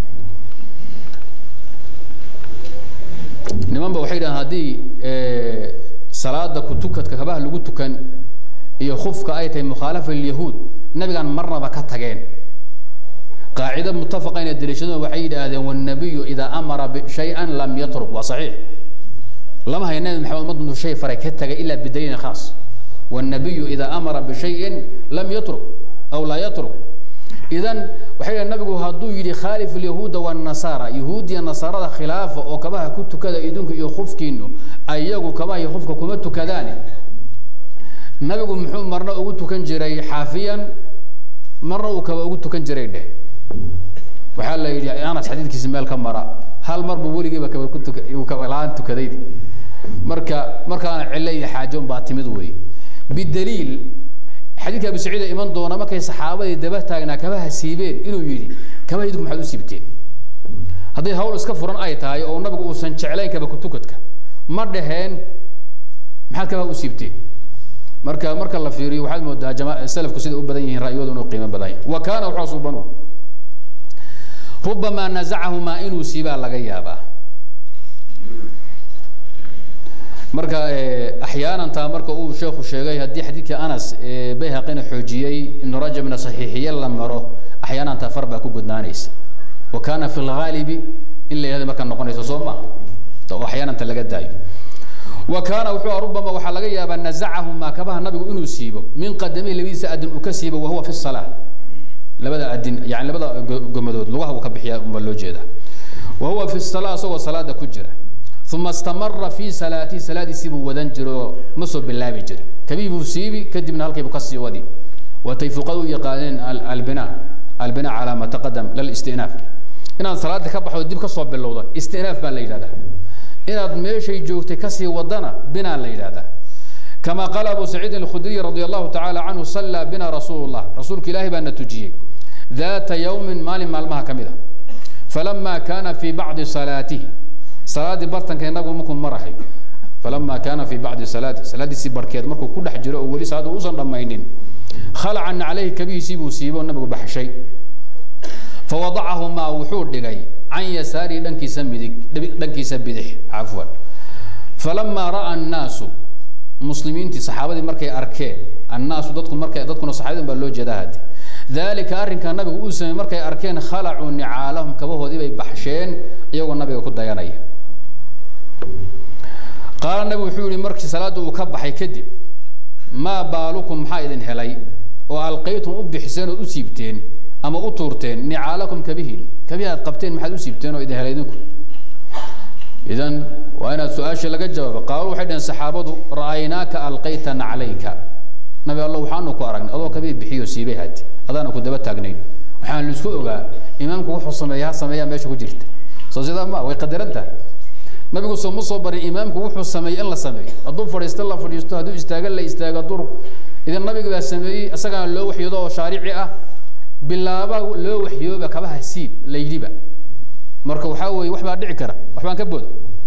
Speaker 1: niman ba waxay dhahaan haddii salaada kutukadka kabaha lagu tukan iyo khufka ay tahay mukhaalafa lilyahuud nabigaan marnaba ka tageen qaacida mutafaqa inay daliishadeen waxay yidhaahdeen wanabiyu idaa amara bishayan lam yatruk waa saxiix lama hayo nabi maxamed ummad intuu shay faray ka tagay ilaa bidaliilin khaas wanabiyu idaa amara bishayin lam yatruk aw laa yatruk idan waxay yidhahen nabigu hadduu yidhi khaalif alyahuuda waannasaara yahuud iyo nasaarada khilaafa oo kabaha ku tukada idinku iyo khufkiinu ayagu kabaha iyo khufka kuma tukadaane nabigu muxuu marna ugu tukan jiray xaafiyan marna uu kaba ugu tukan jiray dheh waxaa la yidhi anas xadiidkiisa meel ka mara hal mar buu weligiiba kaba ku tuka uu kaba la-aan tukaday marka markaana cille iyo xaajoon baa timid wey bidaliil xadiidka abu saciid ee iman doona markay saxaabadii daba taagnaa kabaha siibeen inuu yidhi kabaha idinku maxaad u siibteen hadday hawl iska furan ay tahay oo nabigu uusan jeclayn kaba kutukadka ma dhaheen maxaad kabaha u siibteen marka marka la fiiriyo waxaad moodaa jama salafku siday u badan yihiin ra'yigooda inuu qiimo badan yahay wa kaana wuxuu suubanu rubamaa nazacahumaa inuu siibaa laga yaabaa marka axyaanan taa marka uu sheekhu sheegay haddii xadiidkii anas bayhaqina xoojiyey ibnu rajabna saxiixiye la maro axyaanan taa far baa ku gudnaanaysa wa kaana fi lghaalibi in la yihahda markaa noqonayso soo ma oo axyaananta laga daayo wa kaana wuxuu rubama waxaa laga yaabaa nazacahumaa kabaha nabigu inuu siibo min qadamihi labadiisa adin uu ka siibo wahuwa fi salaa labada adin yani labada gomadood lugaha uu ka bixiya unbaa loo jeedaa wahuwa fi salaa isagoo salaada ku jira uma istamara fi salaatihi salaadiisii buu wadan jiro oo ma soo bilaabi jirin kabii buu siibi kadibna halkii buu kasii wadi watay fuqada u yaqaaneen albina albina calaa ma taqadam lilistinaaf inaad salaada ka baxdo dib kasoo bilowda istinaaf baa la yidhahdaa inaad meeshay joogtay kasii wadana binaa la yidhahdaa كما قال أبو سعيد الخدري رضي الله تعالى عنه صلى بنا رسول الله رسولك إلهي بأن تجيه daata yawmin maalin maalmaha ka mid a falamaa kaana fii bacdi salaatihi salaaddii bartankeed nabigu markuu marahayo falamaa kaana fii bacdi salaatihi salaaddiisii barkeed markuu ku dhex jiro oo weli salaadda uusan dhammaynin khalacan calayhi kabihiisii buu siiboo nabigu baxshay fawadacahumaa wuxuu dhigay can yasaarihi dhankiisa midig dhankiisa bidix cafwan falamaa ra'a annaasu muslimiintii saxaabadii markay arkeen annaasu dadku markay dadkuna saxaabadin baa loo jeedaa hadde dalika arrinkaa nabigu uu sameeyey markay arkeen khalacuu nicaalahum kabahoodii bay baxsheen iyagoo nabiga ku dayanaya qaala nabigu wuxuu yihi markii salaadda uu ka baxay kadib maa baalukum maxaa idin helay oo alqaytum u bixiseen ood u siibteen ama u tuurteen nicaalakum kabihiin kabihi aad qabteen maxaad u siibteen oo idin helay idinku idan waa inaad su-aasha laga jawaabo qaalu waxay dhaheen saxaabadu ra'aynaaka alqayta naclayka nabi allah waxaanu ku aragnay adoo kabihi bixiyo siibay hadi adaana ku daba taagnayn waxaan la isku ogaa imaamku wuxuu sameeya ha sameeyaa meesha ku jirta soo sidaa ma way qadaran tahay nabigu soo ma soo barin imaamku wuxuu sameeyey in la sameeyo hadduu fadhiisto la fadhiisto hadduu istaago la istaago hadduu idan nabiga baa sameeyey isagaana loo waxyoodo oo shaarici ah bilaaba loo waxyooba kabaha siib la yidhiba marka waxaa weeye wax baa dhici kara wax baan ka booda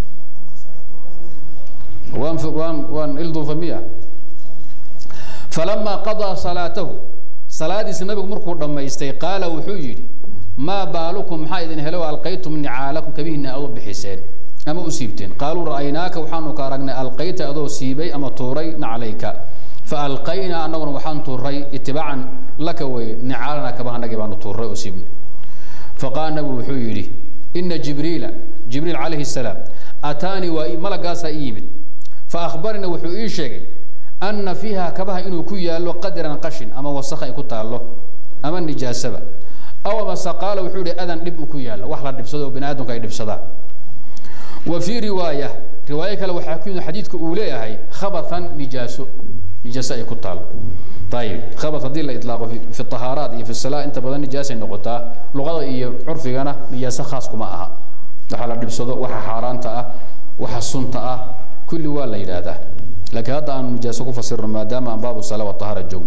Speaker 1: waan waan waan ilduufa miya falamaa qadaa salaatahu salaadiisa nabigu markuu dhammaystay qaala wuxuu yidhi maa baalukum maxaa idin helo alqaytum nicaalakum kabihiina aad u bixiseen ama u siibteen qaaluu ra'aynaaka waxaanu ka aragnay alqayta adoo siibay ama tuuray naclayka faalqaynaa annaguna waxaan tuuray itibaacan laka weye nicaalana kabahanagii baanu tuuray oo siibnay faqaala nabigu wuxuu yidhi ina jibriila jibriil calayhi salaam ataanii waa malagaasaa ii yimid faahbarina wuxuu ii sheegay ana fiiha kabaha inuu ku yaallo qadran qashin ama wasakh ay ku taallo ama nijaasaba aw amase qaala wuxuu yihi adan dhib uu ku yaallo wax la dhibsado oo bani aadamku ay dhibsadaan wa fii riwaaya riwaayo kale waxaa ku yimid xadiidka uu leeyahay khabatan nijaaso nijaaso ay ku taallo ayib khabat haddii la itlaaqo fi tahaaraat iyo fi salaa inta badan nijaasay noqotaa luqada iyo curfigana nijaaso khaas kuma aha waxa la dhibsado waxa xaaraanta ah waxa sunta ah kulli waa la yidhaahdaa laakiin hadda aanu nijaaso ku fasirno maadaama aan baabu sala watahaara joogno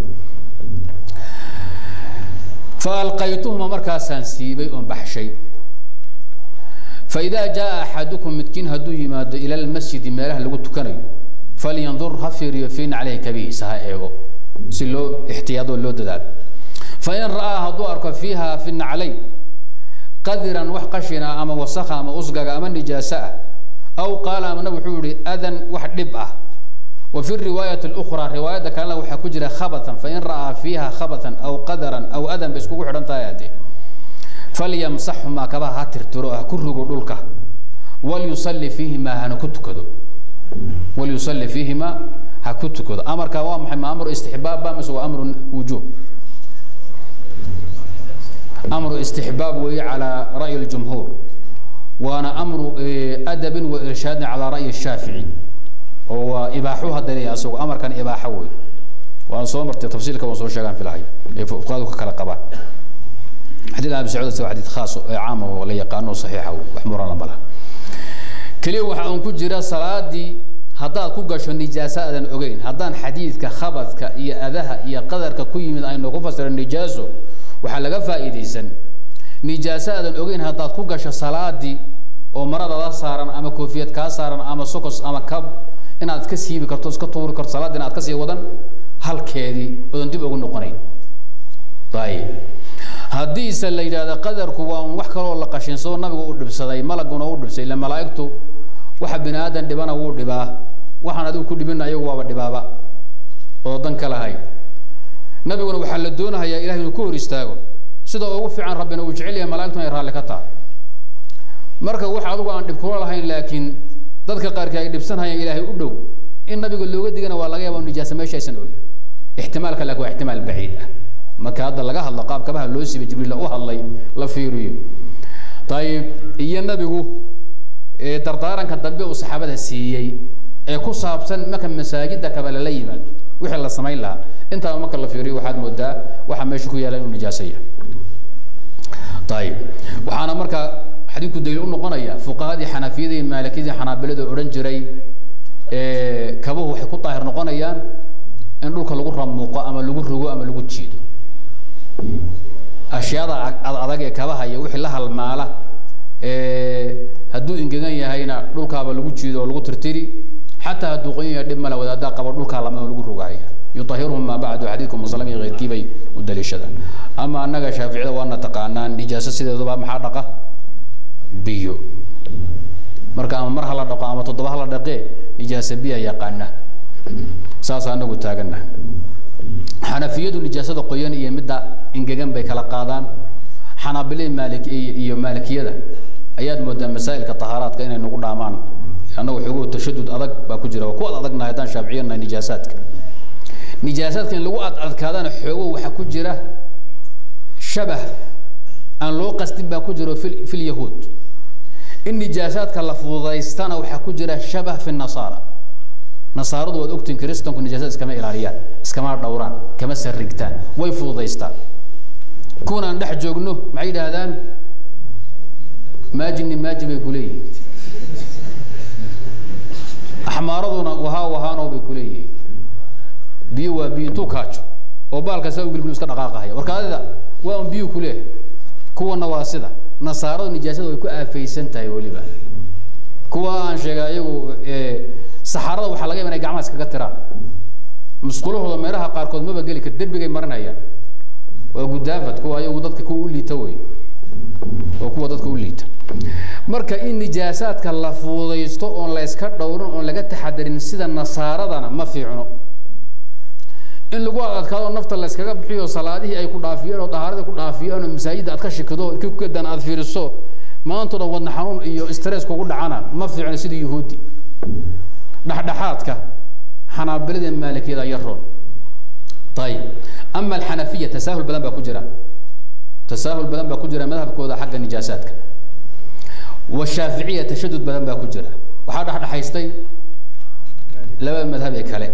Speaker 1: faalqaytuhuma markaasaan siibay oon baxshay faidaa jaa axadukum midkiin hadduu yimaado ila lmasjidi meelaha lagu tukanayo falyandur ha fiiriyo fiin caleyhi kabihiisa ha eego si loo ixtiyaadoo loo dadaalo fain ra'aa hadduu arko fiiha fi naclayn qadiran wax qashina ama wasakha ama usgaga ama nijaaso ah aw qaala ama nabig wuxuu yihi adan wax dhib ah wa fi riwaayati اlأkhraa riwaayadda kalena waxaa ku jira khabatan fain ra'aa fiiha khabatan aw qadaran aw adan bay iskugu xidhan tahay haddee falyamsaxhumaa kabaha ha tirtiro ha ku rugo dhulka walyusalli fiihimaa hana ku tukado walyusalli fiihimaa ha ku tukado amarkaa waa maxay ma amru istixbaabba mise waa amru wujuub amru istixbaab weeye calaa ra'yi اljumhuur waana amru adabin wa irshaadin calaa ra'yi shaafici oo waa ibaaxu hadda leeyahay asagu amarkan ibaaxa wey waan soo martay tafsiilka waan soo sheegaan filahay ee fuqaadu ka kala qabaan xadiid abi sacuud waa xadiid khaas oo caam oo la yaqaano saxiixa wey wax muran lama laha keliya waxa uun ku jira salaadii haddaad ku gasho nijaaso aadan ogeyn haddaan xadiidka khabadka iyo adaha iyo qadarka ku yimid aynu ku fasiro nijaaso waxaa laga faa'iidaysan nijaaso aadan ogeyn haddaad ku gasho salaadii oo maradada saaran ama koofiyad kaa saaran ama sokos ama kab inaad iska siibi karto iska tuuri karto salaadina aad kasii wadan halkeedii odan dib ugu noqonayn ayib haddiise la yidhahdo qadarku waa un wax kaloo la qashinsado nabigu u dhibsaday malaguna u dhibsay ila malaa'igtu waxa bini aadan dhibana wuu dhibaa waxaan adigu ku dhibina ayagu waaba dhibaaba oo dan ka lahay nabiguna waxaa la doonahayaa ilahay inuu ku hor istaago sida ugu fiican rabbina uu jecel yahay malaigtuna ay raalli ka tahay marka wax adigu aan dhib kula lahayn laakiin dadka qaarkii ay dhibsanhayaan ilaahay u dhow in nabiga looga digana waa laga yaaba nijaasa meesha aysan olin ixtimaalka laakiin waa ixtimaal baciid ah marka hadda laga hadlo qaab kabaha loo siibay jibriil u hadlay la fiiriyo ayib iyo nabigu dardaaranka dambe uu saxaabada siiyey ee ku saabsan marka masaajida kaba lala yimaado wixii la samayn lahaa intaaba marka la fiiriyo waxaad moodaa waxa meesha ku yaala inuu nijaaso yahay ayib waxaana marka xadiidku daliil u noqonaya fuqahadii xanafiyada iyo maalikiyadii xanaabilada odhan jiray kabuhu waxay ku daahir noqonayaan in dhulka lagu ramuuqo ama lagu rogo ama lagu jiido ashyaada adag ee kabaha iyo wixii la halmaala hadduu engegan yahayna dhulkaaba lagu jiido oo lagu tirtiri xataa hadduu qoyan yahay dhib male wadaadaa qaba dhulkaa lama lagu rogaaya yuطahirhum maa bacdu xadiidku muslim iyo keyrkii bay u daliishadaan ama annaga shaaficida waana taqaanaan nijaaso sideeduba maxaa dhaqa biyo marka ama mar hala dhaqo ama toddoba hala dhaqee nijaasa biya yaqaana saas anagu taagana xanafiyadu nijaasada qoyan iyo midda engegan bay kala qaadaan xanaabilada maali iyo maalikiyada ayaad moodaa masaa'ilka tahaaraadka inay nagu dhaamaan annagu xoogo tashadud adag baa ku jira waa ku ad adagnahay haddaan shaaficiyanahay nijaasaadka nijaasaadka in lagu ad adkaadana xoogo waxaa ku jira shabah aan loo qastin baa ku jiro fi fi lyahuud in nijaasaadka la fududaystana waxaa ku jira shabah fi nasaara nasaaradu waad ogtiin kristanku nijaasad iskama ilaaliyaan iskama dhowraan kama sarrigtaan way fududaystaan kuwan aan dhex joogno maxay yidhaahdaan maajini maaji bay kuleeyihin axmaaraduna wahaa wahaano bay kuleeyihiin biyo waa biyo intuu kaajo oo baalka saa ugilgil iska dhaqaaqahaya warkaadida waa un biyo kuleeh kuwana waa sida nasaaradu nijaasada way ku aafaysan tahay weliba kuwa aan sheegay ayagu saxaarada waxaa laga yaba inay gacmaha iskaga tiraan musqulahooda meelaha qaarkood maba geli kar derbigay marinayaan waa gudaafad kuwa ayagu dadka kuwa u liita wey waa kuwa dadka u liita marka in nijaasaadka la fuudaysto oon la yska dhowrin oon laga taxadarin sida nasaaradana ma fiicno in lagu adadkaado nafta la yskaga bixiyo salaadihii ay ku dhaafiyeen oo dahaaradii ku dhaafiyeen oo masaajidda aad ka shikido kukedan aad fiiriso maantoo dhan wadna xanuun iyo stress kugu dhacana ma fiicno sida yuhuudi dhexdhexaadka xanaabilada maalikiyada yaroon ayib ama alxanafiya tasaahul badan baa ku jira tasaahul badan baa ku jira madhabkooda xagga nijaasaadka washaaficiya tashadud badan baa ku jira waxaa dhexdhexaystay laba madhab ee kale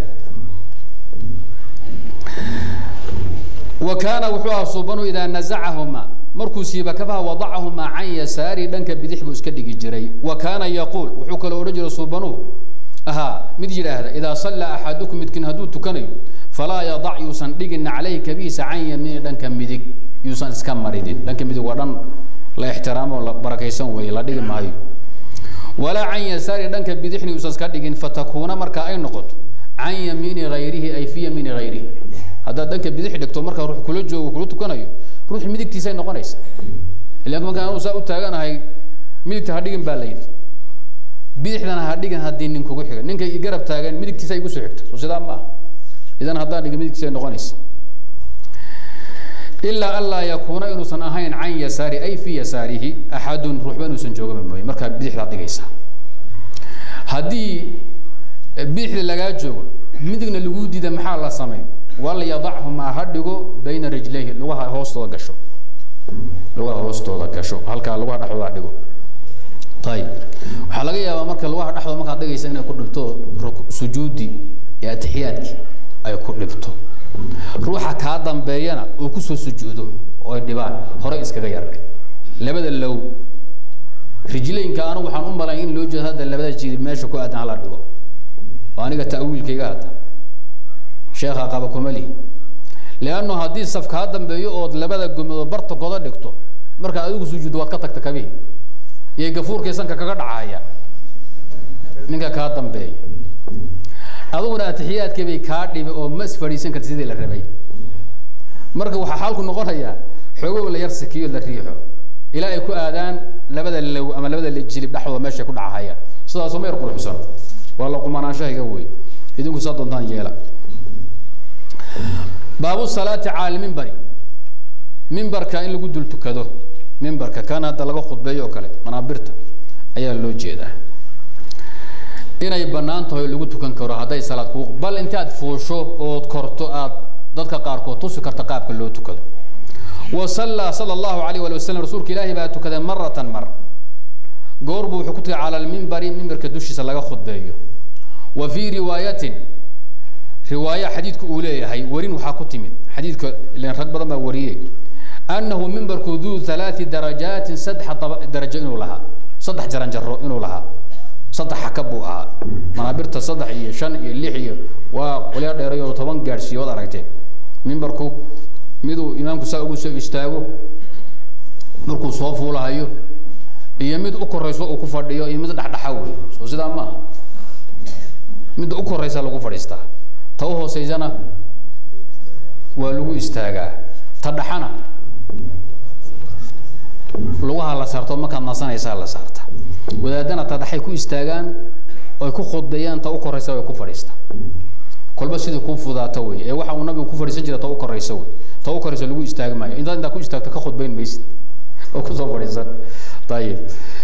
Speaker 1: wa kaana wuxuu ahaa suubanu idaa nazacahuma markuu siiba kabaha wadacahumaa can yasaari dhanka bidix buu iska dhigi jiray wa kaana yaquul wuxuu kaloo odhan jiray suubanuhu ahaa mid yidhaahda idaa sallaa axadukum midkiin hadduu tukanayo falaa yadac yuusan dhigin calayhi kabiisa can yamiini dhanka midig yuusan iska maridin dhanka midig waa dhan la ixtiraamo la barakaysan weeye la dhigi maayo walaa can yasaari dhanka bidixni yuusan iska dhigin fatakuuna marka ay noqoto can yamiini hayrihi ay fi yamiini hayrihi haddaad dhanka bidix dhigto markaa ruux kula joogo kula tukanayo ruux midigtiisay noqonaysa ilaan markaan anuu saa u taaganahay midigta ha dhigin baa la yidhi bidixdana ha dhigin haddii nin kugu xiga ninka i garab taagan midigtiisa igu soo xigta soo sidaa ma aha idan haddaan dhigin midigtiisay noqonaysa ilaa an laa yakuuna inuusan ahayn can yasaari ay fi yasaarihi axadun ruuxba inuusan joogaba mooye markaa bidixdaad dhigaysaa haddii bidixda lagaa joogo midigna lagu diida maxaa la samayn walyadachumaa ha dhigo bayna rijlayhi lugaha hoostooda gasho lugaha hoostooda gasho halkaa lugaha dhexdooda ha dhigo ayib waxaa laga yaabaa marka lugaha dhexdooda markaad dhigaysa inay ku dhibto sujuudi iyo atixiyaadkii ay ku dhibto ruuxa kaa dambeeyana uu kusoo sujuudo oo ay dhibaan hore iskaga yardhig labada low rijlaynka anigu waxaan u malay in loo jeedo hadda labada jilib meesha ku aadan hala dhigo waa aniga ta'wiilkayga hadda sheekha qaba kumali leanno haddii saf kaa dambeeyo ood labada gomadood bartankooda dhigto markaa adigu sujuuddo waad ka tagta kabihi iyo gafuurkii sanka kaga dhacaya ninka kaa dambeeya adiguna atixiyaadkii bay kaa dhibi oo ma isfadhiisan karta sidii la rabay marka waxaa xaalku noqonayaa xoogow la yar sikiyo la riixo ilaa ay ku aadaan labada low ama labada jilib dhexdooda meeshay ku dhacahayaan sidaasoo ma yar quruxsan waa la qumanaanshahiga wey idinku saa doontaan yeela baabu salaati cala lmimbari mimbarka in lagu dul tukado mimbarka kan hadda laga khudbeeyo oo kale manaabirta ayaa loo jeedaa inay bannaan tahay oo lagu tukan karo hadday salaad kuu bal intaad fuusho ood korto aad dadka qaarkood tusi karta qaabka loo tukado wa sallaa sala allahu alayh wali wasalam rasuulka ilaahi baa tukaday maratan mar goor buu wuxuu ku tukay cala almimbari mimbarka dushiisa laga khudbeeyo wa fii riwaayatin riwaaya xadiidku uu leeyahay warin waxaa ku timid xadiidka ilen rag badan baa wariyey annahu mimbarku duu halaati darajaatin saddex darajo inuu lahaa saddex jaranjaro inuu lahaa saddex xakab buu ahaa manaabirta saddex iyo shan iyo lix iyo waa qolya dheerayo toban gaadhsiiyo waad aragteen mimbarku miduu imaamku saa ugu soo istaago markuu soo fuulahayo iyo mid u korayso uu ku fadhiyo iyo mid dhexdhexa wey soo sidaa ma aha midda u koraysa lagu fadhiistaa ta u hooseysana waa lagu istaagaa ta dhaxana lugaha la saarto markaad nasanaysaa la saarta wadaadana ta dhaxay ku istaagaan oy ku khudbeeyaan ta u koraysa way ku fadhiistaa kolba sidai kuu fudaato wey ee waxa uu nabigu ku fadhiisan jira ta u koraysa wey ta u koraysa lagu istaagi maayo intaad intaa ku istaagto ka khudbayn maysid oo kusoo fadhiisan ayib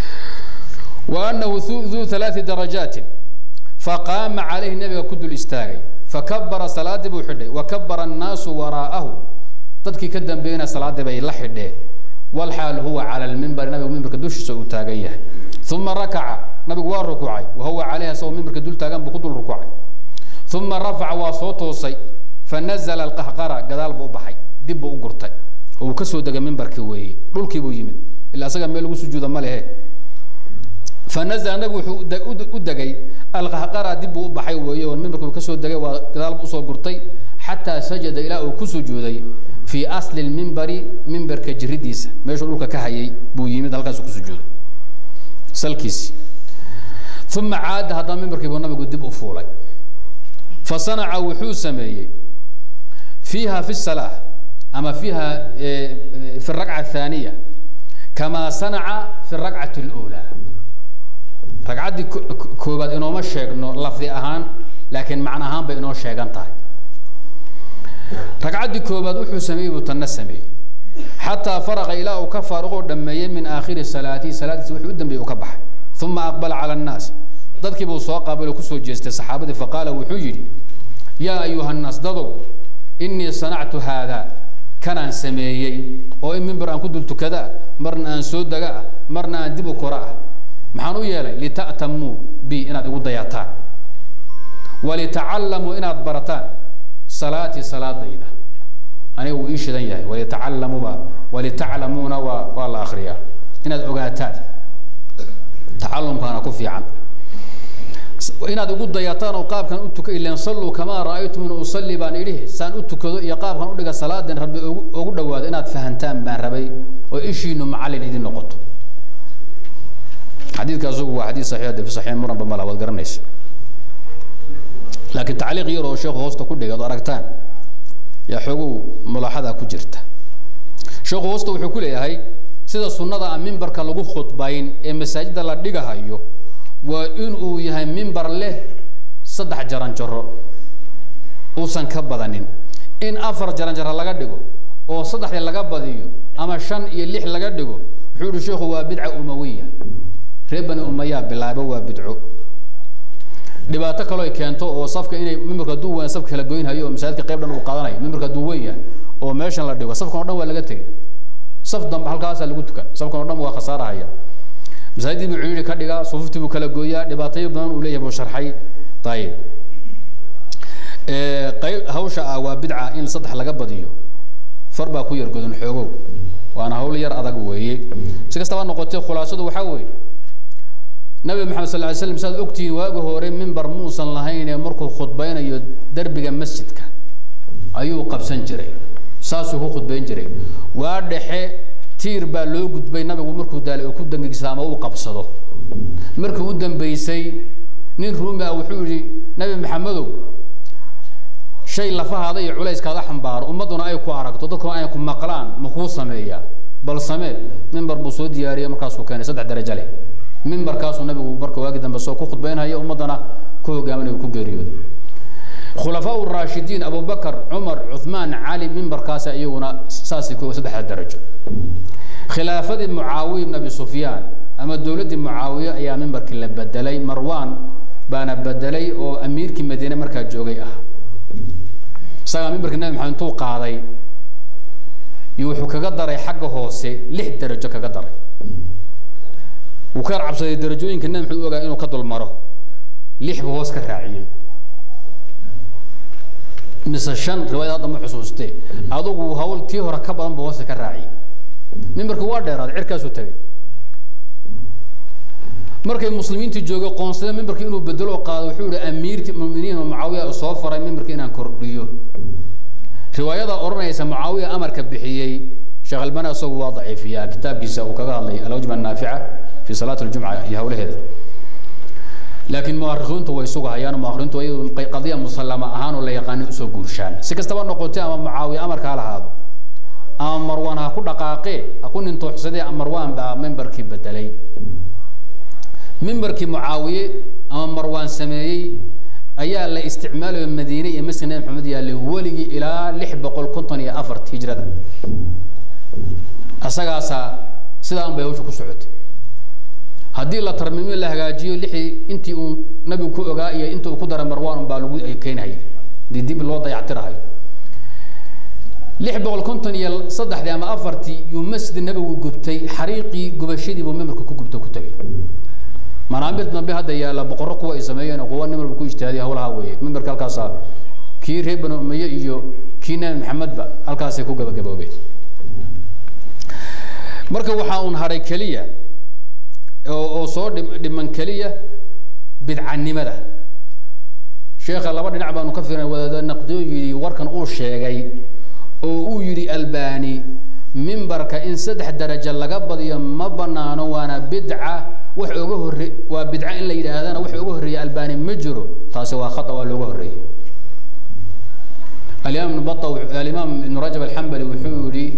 Speaker 1: wa anahu duu halaati darajaatin faqaama calayhi nabiga ku dul istaagay fakabara salaadii buu xidhay wa kabara annaasu waraa'ahu dadkii ka dambeeyena salaadii bay la xidheen walxaal huwa cala lmimbari nabigu mimbarka dushiisa uu taagan yahay uma rakaca nabigu waa rukuucay wa huwa calayha isagoo mimbarka dul taagan buu ku dul rukuucay uma rafaca waa soo toosay fanazla alqahqara gadaal buu u baxay dib buu u gurtay oo uu kasoo degay mimbarkii weeye dhulkii buu yimid ila asaga meel lagu sujuuda ma lehe fanazla nabigu wuxuu u degay alqahqara dib buu u baxay weeye oo mimbarkii uu kasoo degay waa gadaal buu usoo gurtay xataa sajada ilaa uu ku sujuuday fii asli lmimbari mimbarka jiridiisa meeshuu dhulka ka hayay buu yimid halkaasuu ku sujuuday salkiisi uma caada haddana mimbarkii buu nabigu dib u fuulay fasanaca wuxuu sameeyey fiiha fi salaa ama fiiha fi rakca athaniya kamaa sanaca fi rakcati اlأulى ragcaddii koobaad inooma sheegno lafdi ahaan laakiin macno ahaan bay inoo sheegan tahay ragcaddii koobaad wuxuu sameeyey buu tanna sameeyey xataa faraqa ilaa uu ka faaruqoo dhameeyey min aakhiri salaatihi salaadiisa wuxuu u dambeeyey uu ka baxay uma aqbala calى الnaasi dadkii buu soo qaabiloo kusoo jeestay saxaabadii faqaala wuxuu yidhi yaa ayuha nnaas dadow inii sanactu haada kanaan sameeyey oo in mimbar aan ku dul tukadaa marna aan soo dega ah marna aan dib u kora ah maxaan u yeelay lita'tamuu bi inaad igu dayataan walitacallamuu inaad barataan salaatii salaadayda aniga wuu ii shidan yahay walitacalamuuba walitaclamuuna waa waa la akriyaa inaad ogaataan tacalumkaana ku fiican inaad igu dayataan oo qaabkan u tuka ilan salluu kamaa ra'aytumuni usalli baan idhi saan u tukado iyo qaabkan udhiga salaadan rabbi ogu ogu dhawaado inaad fahantaan baan rabay oo ishiinu macallin idin noqoto xadiidka asugu waa xadiid saxiix de fi saxiix muranba mala waad garanaysa laakiin tacliiq yar oo sheekhu hoosta ku dhigay ad aragtaan yaa xoogow mulaaxada ku jirta sheekhu hoosta wuxuu ku leeyahay sida sunnada a mimbarka lagu khudbayn ee masaajidda la dhigahayo waa in uu yahay mimbar leh saddex jaranjaro uusan ka badanin in afar jaranjaro laga dhigo oo saddexdii laga badiyo ama shan iyo lix laga dhigo wuxuu yihi sheikhu waa bidca umawiya reer bani umayaa bilaabo waa bidco dhibaato kaloo ay keento oo safka inay mimbarka hadduu weyn safka kala goynhayo oo masaajidka qayb dhan uu qaadanayo mimbarka hadduu weyn yahay oo meeshan la dhigo safkan o dhan waa laga tegey saf dambe halkaasaa lagu tukan safkan o dhan waa khasaarahaya masaajidii buu ciiri ka dhigaa sufuftii buu kala gooyaa dhibaatayo badan uu leeyahay buu sharxay ayib qayb hawsha ah waa bidca in saddex laga badiyo far baa ku yar godan xoogow waana hawl yar adag weeye si kastaba noqotee khulaasadu waxaa weeye nabi maxamed sal ly slam saad ogtihiin waagi hore mimbar muusan lahayn ee markuu khudbaynayo derbiga masjidka ayuu qabsan jiray saasuu ku khudbayn jiray waa dhexe tiir baa loo gudbay nabigu markuu daalay uu ku dangigsada ama uu qabsado markii u dambeysay nin ruumi ah wuxuu yihi nabi maxamedow shay lafahaada iyo culayskaada xambaaro ummadduna ay ku aragto dadkuna ay ku maqlaan ma kuu sameeyaa bal samee mimbar buu soo diyaariyey markaasuu keenay saddex darajo leh mimbarkaasuu nabigu marka waagi dambe soo ku khudbaynhaya ummaddana ku hogaaminaya ku geeriyooday khulafaa raashidiin abubakar cumar cuثmaan cali mimbarkaasi iyaguna saasay ku saddexda darajo khilaafadii mucaawiya ibn abi sufyaan ama dowladdii mucaawiye ayaa mimbarkii la bedelay marwan baana bedelay oo amiirkii madiine markaa joogay ah isagaa mimbarkii nabi maxamed intuu qaaday iyo wuxuu kaga daray xagga hoose lix darajo kaga daray wuu ka cabsaday darajooyinka nabi maxamed u ogaa inuu ka dulmaro lix buu hoos ka raaciyey mise shan riwaayad hadda ma xusuustee adugu hawl tii hore ka badan buu hoosta ka raaciyey mimbarki waa dheeraaday cirkaasuu tagay markay muslimiintii joogay qoonsada mimbarki inuu bedelo qaado wuxuu yihi amiirki muminiin oo mucaawiya soo faray mimbarki inaan kordhiyo riwaayada odhanaysa mucaawiya amarka bixiyey sheekh albani isagu waa daciifiyaa kitaabkiisa uu kaga hadlay alwajba annaafica fi salaat aljumca iyo hawlaheeda laakiin muarikiintu way sugahayaan muarikiintu iyadu qadiya musallama ahaan oo la yaqaano usoo guurshaan si kastaba noqotay ama mucaawiya amarka ha lahaado ama marwaan ha ku dhaqaaqee ha ku nintooxsadee marwaan baa memberkii bedelay memberkii mucaawiye ama marwaan sameeyey ayaa la isticmaalayo madiine iyo masjid nabi maxamed yaallay weligii ilaa lix boqol konton iyo afart hijrada isagaasaa sidaan bay hawsha ku socotay haddii la tarmiimiyo la hagaajiyo lixii intii uu nabigu ku ogaa iyo inta uu ku dara marwaan baa lagu keenhaya dii dib loo dayactirahayo lix boqol konton iyo saddexdii ama afartii yuu masjid nabigu gubtay xariiqii gubashadii buu memberka ku gubta ku tegay manaamir dambe hadda yaalla boqorro kuwa ay sameeyeen kuwa nin walba ku ijtihaadiya hawlaha weeye memberka halkaasaa kii reer banu umaye iyo kii nabi maxamedba halkaasay ku gabagaboobeen marka waxaa uun hadhay keliya oo soo dhiman keliya bidcanimada sheekha laba dhinac baanu ka fiirinay wadaada naqdiyo yidhi warkan uu sheegay oo uu yidhi albani mimbarka in saddex darajo laga badiyo ma banaano waana bidca wax oga horre waa bidca in la yidhaahdana wax oga horreeya albani ma jiro taasi waa khata waa looga horreeyey alimaam ibn bata alimaam ibn rajab alxambali wuxuu yidhi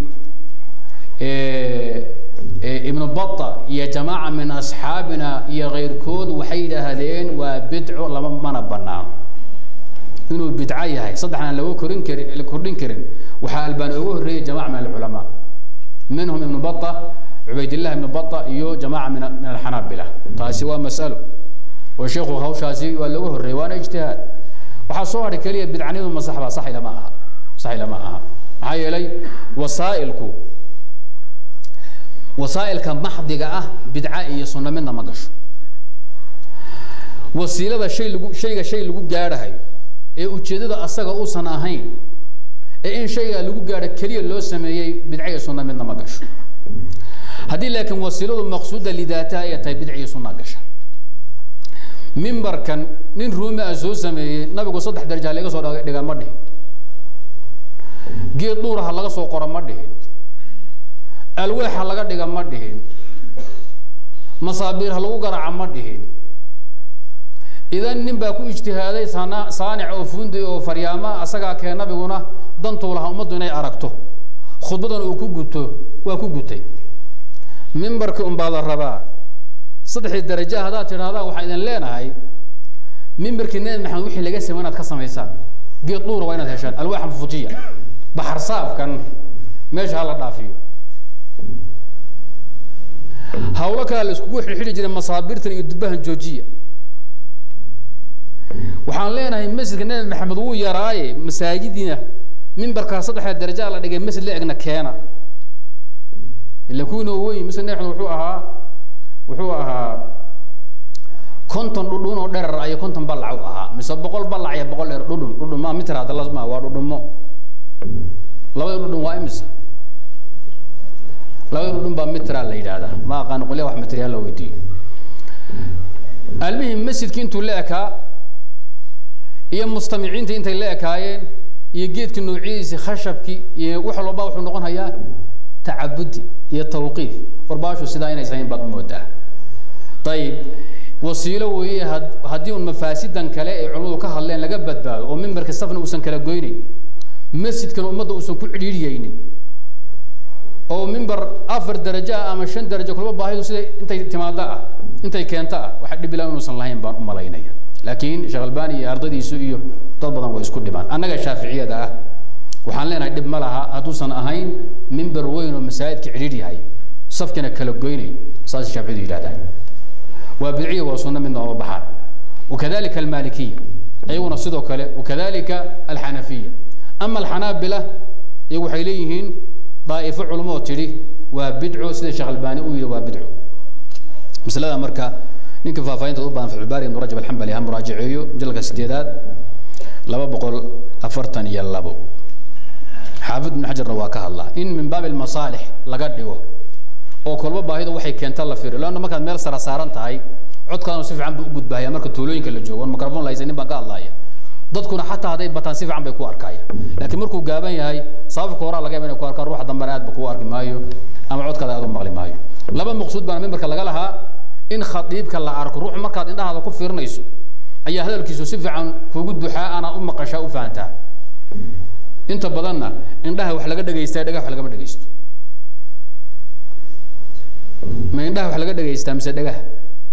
Speaker 1: ibnu bata iyo jamaaca min asxaabina iyo keyrkood waxay yidhaahdeen waa bidco lama mana banaano inuu bidco yahay saddexna lagu korin karin la kordhin karin waxaa albani ugu horreeyey jamaca min alculamaa minhum ibnu bata cubaydillah ibnu bata iyo jamaca min min alxanaabila taasi waa mas'alo oo sheekhu hawshaasi waa looga horreeyey waana ijtihaad waxaa soo hadhay keliya bidcanimadu ma sax baa saxi lama aha saxi lama aha maxaa yeelay wasaa'ilku wasaa'ilka maxdiga ah bidca iyo sunno midna ma gasho wasiilada shay lagu shayga shay lagu gaadhahayo ee ujeedada asaga uusan ahayn ee in shayga lagu gaadho keliya loo sameeyey bidca iyo sunno midna ma gasho haddii laakiin wasiiladu maqsuuda lidaataha ay tahay bidca iyo sunna gasha mimbarkan nin ruumi ah soo sameeyey nabigu saddex daraja laga soo dhiga ma dhihin geed dhuuraha laga soo qoro ma dhihin alweexa laga dhiga ma dhihin masaabiir ha lagu garaaca ma dhihin idan nin baa ku ijtihaaday sana saanic oo fundi oo faryaama asagaa kee nabiguna dantuu lahaa ummaddu inay aragto khudbadan uu ku guto waa ku gutay mimbarkii unbaa la rabaa saddexdii daraja haddaad tidhahdaa waxaan idin leenahay mimbarkii nebi maxamed wixii laga samey inaad ka samaysaan geed dhuura waa inaad heshaan alwaaxa fujiya baxar saafkan meesha ha la dhaafiyo hawlo kale la iskugu xidhxidhi jiray masaabiirtan iyo dubahan joojiya waxaan leenahay masjidka nebi maxamed wuu yaraaye masaajidiina mimbarkaa saddexda darajaa la dhigay masjid la egna keena ila kuwiina weyn masjid nebi maxamed wuxuu ahaa wuxuu ahaa konton dhudhun oo dherer iyo konton ballac u ahaa mise boqol ballac iyo boqol dheer dhudhun dhudhun ma mitir hadda lasma waa dhudhumo labada dhudhun waa imisa labada dhudhun baa mitraa la yidhaahdaa ma aqaan qolya wax mitriyaa la weydiiyo almihim masjidkii intuu la ekaa iyo mustamiciintii intay la ekaayeen iyo geedkii noocidiisi khashabkii iyo wax walba wuxuu noqon hayaa tacabudi iyo tawqiif warbaashu sidaa inaysan hayn baad umoodaa ayib wasiilo weeye haddii un mafaasidan kale ay culimadu ka hadleen laga badbaado oo mimbarka safna uusan kala goynayn masjidkana ummadda uusan ku cidhiidhiyeynin oo mimbar afar darajo ah ama shan darajo kulba baahidu siday intay timaado ah intay keento ah waxa dhibila inuusan lahayn baan u malaynaya laakiin sheekh albani iyo ardadiisu iyo dad badan way isku dhibaan annaga shaaficiyada ah waxaan leenahay dhib ma laha hadduusan ahayn mimbar weyn oo masaajidka cidhiidh yahay safkina kala goynay saas shaaficiyadu yidhahdaan waa bidciya waa sunno midna ooma baxaan wakadalika almalikiya iyaguna sidoo kale wakadalika alxanafiya ama alxanaabila iyagu waxay leeyihiin daa'ifo culamo oo tidhi waa bidco sida sheekh albani uu yidhi waa bidco masalada marka ninka faahfaahinta u baahan fatxulbaari ibnu rajab alxambali ha muraajaceeyo majalka sideedaad laba boqol afartan iyo labo xaafid ibnu xajarna waa ka hadlaa in min baabi almasaalix laga dhigo oo kolba baahida waxay keenta la fiiriyo leanna markaad meel sara saaran tahay codkaaduna si fiican buu u gudbahaya marka tuulooyinka la joogo on microphone la haysanin baan ka hadlaya dadkuna xataa hadday bataan si fiican bay ku arkayaan laakiin markuu gaaban yahay sababka horaa laga yaba inay ku arkaan ruuxa dambena aad ba kuu arki maayo ama codkaada aad u maqli maayo laba maqsuud baana mimbarka laga lahaa in khadiibka la arko ruux markaad indhahaada ku fiirinayso ayaa hadalkiisu si fiican kugu duxaa anaad u maqashaa u fahantaa inta badanna indhaha wax laga dhegaystaa dhagaha wax lagama dhegaysto ma indhaha wax laga dhegaystaa mise dhagaha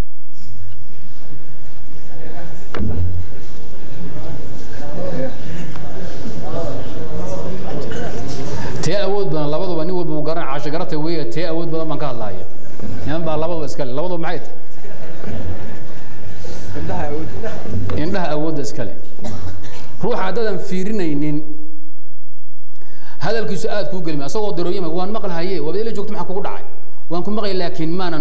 Speaker 1: tee awood badan labaduba nin walba uu garan casho garata weya tee awood badan baan ka hadlaaya niman baa labaduba iskale labaduba maxay tahay indhaha awoodda iskale ruuxa haddaadan fiirinaynin hadalkiisu aad kuu gelima asagoo darooyama waan maqlahaye waaba ila joogto maxaa kugu dhacay waan ku maqlay laakiin maanan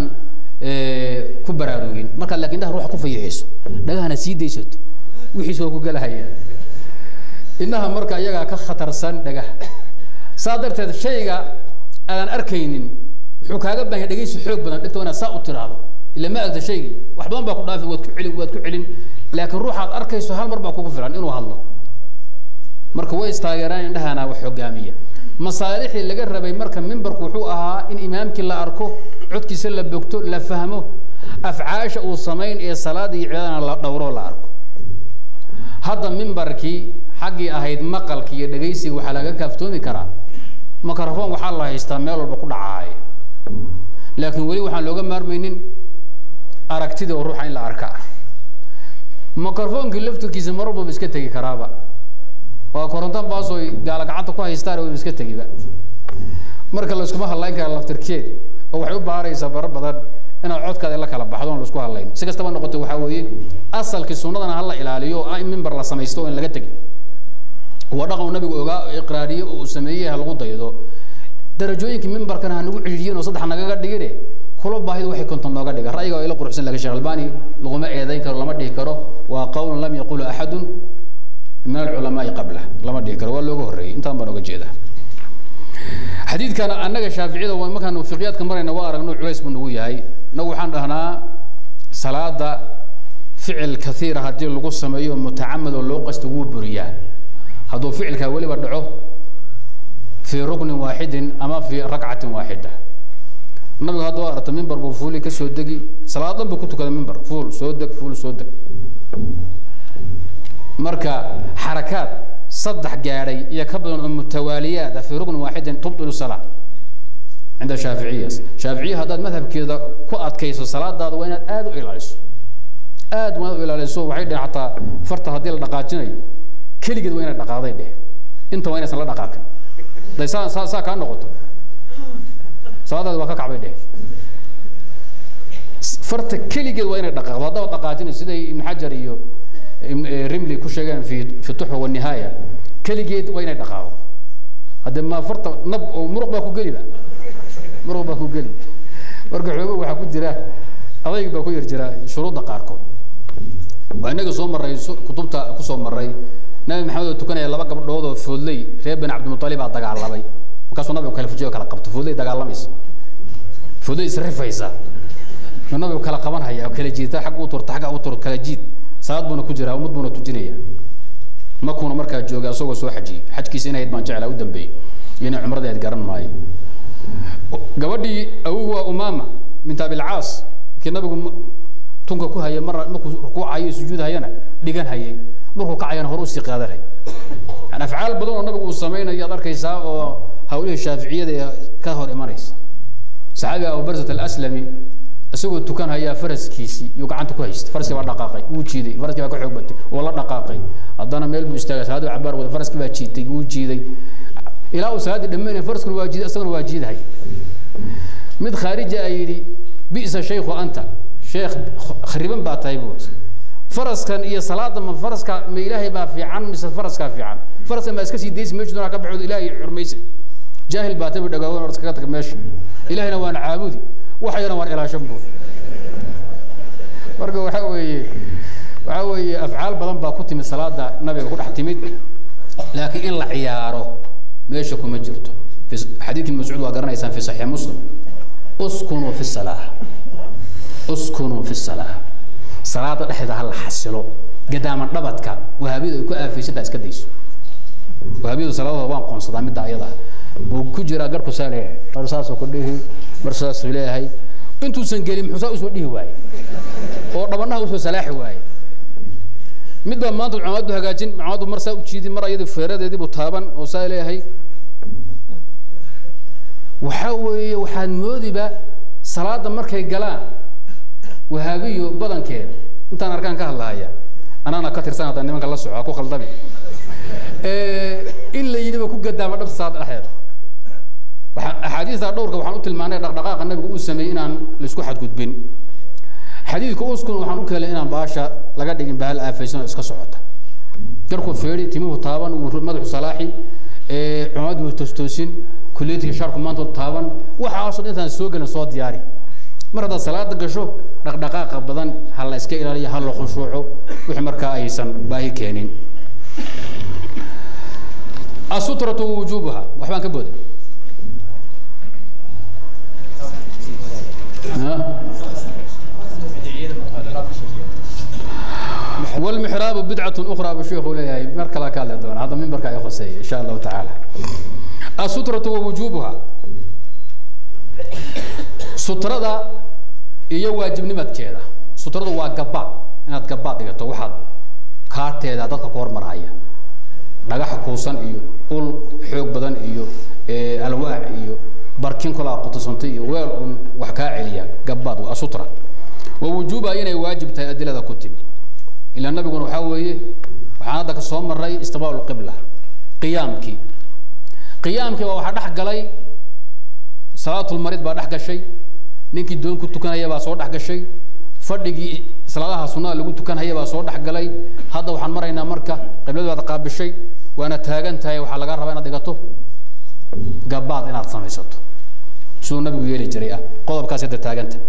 Speaker 1: ku baraarugin markaad laakiin indhaha ruuxa ku fayixiso dhagahana sii daysato wixiis waa ku gelahaya indhaha marka iyagaa ka khatarsan dhagaha saa darteed shayga aadan arkaynin wuxuu kaaga baahan yahay dhegaysi xoog badan dhigto inaad saa u tiraahdo ila ma agta shaygii wax badan baa ku dhaafi waad ku celin waad ku celin laakiin ruuxaad arkayso hal mar baa kugu filan inuu hadlo marka way istaageeraan indhahana wax hogaamiya masaalixdii laga rabay marka mimbarku wuxuu ahaa in imaamkii la arko codkiisa la bogto la fahmo afcaasha uu samayn ee salaada iyo cibaadana la dhowro la arko hadda mimbarkii xaggii ahayd maqalki iyo dhegaysiga waxaa laga kaaftoomi karaa microphone waxaa la haystaa meel walba ku dhacaaya laakiin weli waxaan looga maarmaynin aragtida oo ruuxa in la arka microphonekii laftirkiisa mar walbaba iska tegi karaaba waa korontan baasoy gaala gacanta ku haystaan waba iska tegiba marka layskuma hadlayn kara laftirkeed oo waxay u baaraysaa bara badan inaad codkaada la kala baxdo on laisku hadlayn si kastaba noqoto waxaa weeye asalkii sunnadana hala ilaaliyo oo ah in mimbar la samaysto oo in laga tegin waa dhaqan uu nabigu ogaa iqraariye oo uu sameeyey ha lagu daydo darajooyinkii mimbarkana ha nagu cidhiidhiyin oo saddex nagaga dhigine kula baahidu waxay konton nooga dhiga ra'yiga waa ila quruxsan lakin sheekh albani laguma eedayn karo lama dhihi karo waa qawlun lam yaqulu axadun min alculamaai qabla lama dhihi karo waa looga horreeyey intaan baan oga jeedaa xadiidkan annaga shaaficiyada waa markaan fiqiyaadka marayna waa aragno culays buu nagu yahay nagu waxaan dhahnaa salaada ficil kaiira haddii lagu sameeyo mutacamad oo loo qasta wuu buriyaa hadduu ficilkaa weliba dhaco fii ruknin waaxidin ama fii ragcatin waaxida nabigu hadda waa aragta mimbar buu fuuli ka soo degi salaad dhan buu ku tukada mimbar fuul soo deg fuul soo deg marka xarakaad saddex gaadhay iyo ka badan oo mutawaaliyaad ah fii ruknin waaxidin tubdilu salaa cinda shaaficiya shaaficiya haddaad madhabkeeda ku adkayso salaadaada waa inaad aada u ilaaliso aad waa inaad u ilaaliso waxay dhehen xataa farta haddii la dhaqaajinayo keligeed waa inaad dhaqaaday dheh inta waa inaysan la dhaqaaqin day saa saa saa kaa noqoto salaadaada waa ka kacbay dheh farta keligeed waa inay dhaqaaqdo haddaba dhaqaajinayso siday ibn xajar iyo rimli ku sheegeen fi fi tuxfa wanihaaya keligeed waa inay dhaqaaqdo hadde ma farta nab oo muruq baa ku geliba muruq baa ku geli marka xoogo waxaa ku jira adayg baa ku yar jira shuruudda qaarkood waa inaga soo marray kutubta kusoo marray nabi maxamed oo tukanaya laba gabdhood oo foodley reer bani cabdimutalib baa dagaalamay markaasuu nabigu kala fujiyo kala qabto foodley dagaalamaysa foodley isrifaysa uu nabigu kala qaban haya oo kala jiita xag u turta xagga u tur kala jiid salaad buuna ku jiraa ummad buuna tujinaya makuuna markaa joogay asagoo soo xajiyey xajkiisa inayd baan jeclaa u dambeeyey iyo inay cumradeed garan maayo gabadhii awogu waa umaama bint abilcaas markii nabigu tunka ku hayay mar markuu rukuucayo sujuudhayana dhigan hayay markuu kacayana hore usii qaadanay yani afcaal badan oo nabigu uu samaynayo ad arkaysaa oo hawlihii shaaficiyada ee ka hor imanaysa saxaabiga abubarzat alaslami isagoo tukan hayaa faraskiisii iyuu gacanta ku haysta faraskii baa dhaqaaqay wuu jiiday faraskii baa ka xoog batay oo la dhaqaaqay haddana meel buu istaagay salaadii cabaar wada faraskii baa jiitay wuu jiiday ilaa uu salaaddii dhammaynaya faraskuna waa jiiday isaguna waa jiidahay mid khaarija a yidhi bi'sa shaykhu anta sheekh khariban baa tahay buut faraskan iyo salaada ma faraska ma ilaahay baa fiican mise faraskaa fiican faraskan baa iska sii daysi meeshu doonaa ka baxood ilaahay xurmaysa jaahil baa tabi dhagaawan or iskaga tag meesha ilaahayna waan caabudi waxayana waan ilaashan buut marka waxa weeye waxa weeye afcaal badan baa ku timid salaada nabiga ku dhex timid laakiin in la ciyaaro meesha kuma jirto xadiidkii mascuud waa garanaysaan fi saxiix muslim uskunuu fi salaa uskunuu fi salaa salaada dhexdeeda ha la xasilo gadaaman dhabadka wahaabiyadu ay ku aafaysantaa iska dayso wahaabiyadu salaadooda waan qoonsadaa midda ayada buu ku jiraa garku saa leeyahay mar saasuu ku dhihi mar saasuu leeyahay intuusan gelin muxuu saa usoo dhihi waaye oo dhabanaha usoo salaaxi waaye mid baa maanta cumaadu hagaajin cumaadu mar saa u jiidi mar ayadu feeradeedii buu taaban oo saa leeyahay waxaa weeye waxaad moodiba salaada markay galaan wahaabiyo badankeeda intaan arkaan ka hadlahaya anaana ka tirsan haddaan nimanka la soco ha ku khaldami in la yidhiba ku gadaama dhabta salaada dhexdeeda waxaan axaadiista dhowrka waxaan u tilmaanay dhaqdhaqaaqa nabigu uu sameeyey inaan laisku xadgudbin xadiidka uskun waxaan u keenay inaan baasha laga dhigin bahal aafaysan oo iska socota garku feedhi timuhu taaban wuu madaxu salaaxi cumaad wuu tostoosin kulleetiga shaarku maanta taaban waxaasoo dhan intaan soo gelin soo diyaari mar haddaad salaada gasho dhaqdhaqaaqa badan ha la iska ilaaliyo ha la khushuuco wixii markaa aysan baahi keenin asutratu wujubuha waxbaan ka booday والمحراب بدعة أخرى بالشيخ وليه مركلا كان دون هذا من بركة يخصي إن شاء الله تعالى السترة ووجوبها سترة iyo waajibnimadkeeda sutradu waa gabaad inaad gabaad dhigato waxaad kaarteeda dadka ku hormaraya dhagax kuusan iyo ul xoog badan iyo alwaax iyo barkin kolaa qutusantay iyo weel un wax kaa celiya gabaad waa sutra wa wujuuba inay waajib tahay adilada ku timi ilaa nabiguna waxaa weeye waxaan hadda ka soo maray istiqbaalu qibla qiyaamkii qiyaamkii baa waxaa dhex galay salaatulmarid baa dhex gashay ninkii doon ku tukanaya baa soo dhex gashay fadhigii salaadaha sunnada lagu tukanhaya baa soo dhex galay hadda waxaan maraynaa marka qibladu baad qaabishay waana taagan tahay waxaa laga rabaa inaad dhigato gabaad inaad samaysato siduu nabigu yeeli jiray ah qodobkaas hadda taaganta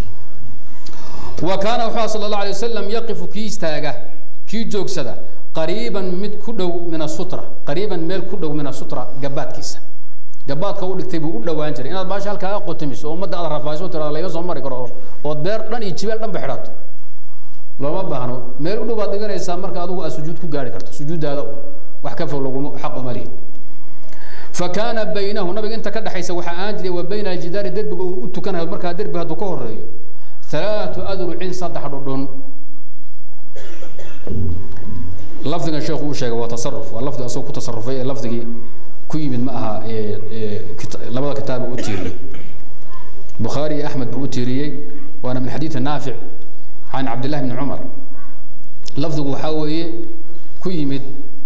Speaker 1: wa kaana wuxuu sala allahu alay wasalam yaqifu kii istaaga kii joogsada qariiban mid ku dhow min asutra qariiban meel ku dhow min asutra gabaadkiisa gabaadka u dhigtay buu u dhawaan jiray inaad baasha halkaa qotamiso oo ummadda aad rafaayso tirada laga soo mari karo ood beer dhan iyo jibeel dhan ba xidhato looma baahno meel u dhow baad dhiganaysaa marka adigu aad sujuud ku gaari karto sujuuddaada wax ka fog laguma xaq uma lihid فكان بينه نبي انت كده حيث وحان جري وبين الجدار درب وتكن مركا درب هدو كهريو ثلاث أذرع صدح دون لفظ الشيخ وشيخ وتصرف واللفظ أسوق تصرفي اللفظ كوي من معها لبدا كتاب أتيري بخاري أحمد بأتيري وأنا من حديث النافع عن عبد الله بن عمر لفظه حاوي كوي من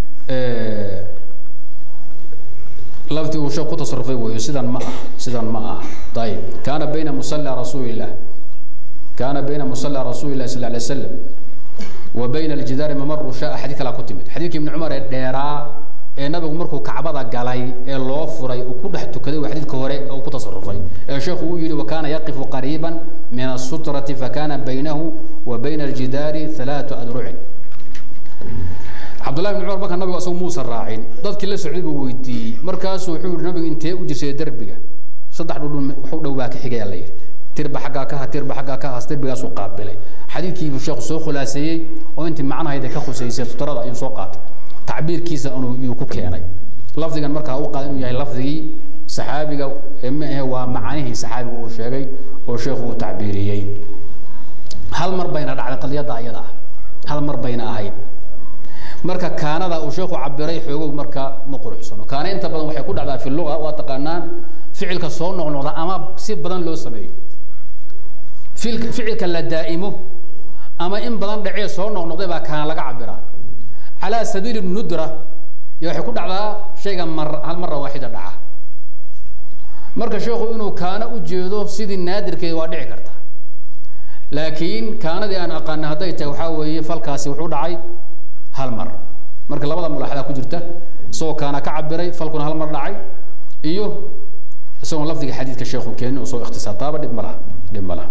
Speaker 1: لفظي وشو كنت تصرفي وهي سيدان ما سيدان ما طيب كان بين مصلى رسول الله كان بين مصلى رسول الله صلى الله عليه وسلم وبين الجدار ممر شاء حديث لا كتمت حديث ابن عمر الديرا ee nabigu markuu kacbada galay ee loo furay uu ku dhex tukaday waa xadiidka hore oo ku tasarrufay ee sheekhu uu yidhi wakaana yaqifu qariiban min asutrati fakana baynahu wa bayna aljidaari halaatu adrucin cabdullahi bn cumar marka nabigu asagu muusan raacin dadkii la socday buu weydiiyey markaasuu wuxuu yihi nabigu intee u jirsay derbiga saddex dhudhun waxu dhow baa ka xigaya la yidhi tirba xaggaa ka ha tirba xaggaa ka has derbigaasuu qaabilay xadiidkii buu sheekhu soo khulaaseeyey oo intii macnahayda ka khusaysay sutrada ayuu soo qaatay tacbiirkiisa inuu ku keenay lafdigan markaa u qaada inuu yahay lafdigii saxaabiga ma ahe waa macanihii saxaabiga uu sheegay oo sheekhu uu tacbiiriyey hal mar bayna dhacday qadiyadda ayada ah hal mar bayna ahayd marka kaanada uu sheekhu cabiray xoogow marka ma quruxsano kaana inta badan waxay ku dhacdaa fi luga waa taqaanaan ficilka soo noqnoqda ama si badan loo sameeyo ficilka la daa'imo ama in badan dhacee soo noqnoqday baa kaana laga cabiraa على سبيل الندرة يحكوا على شيء مر هل مرة واحدة دعا مركز شيخ إنه كان أجيده سيد النادر كي وادع كرتا لكن كان دي أنا أقان هديت وحاوي فالكاسي وحود عي هالمر مركز لبدا ملاحظة كجرته سو كان كعبري فالكون هالمر دعي إيوه سو لفظي حديث كشيخ كين وسو اختصار طابة دب ملا دب ملا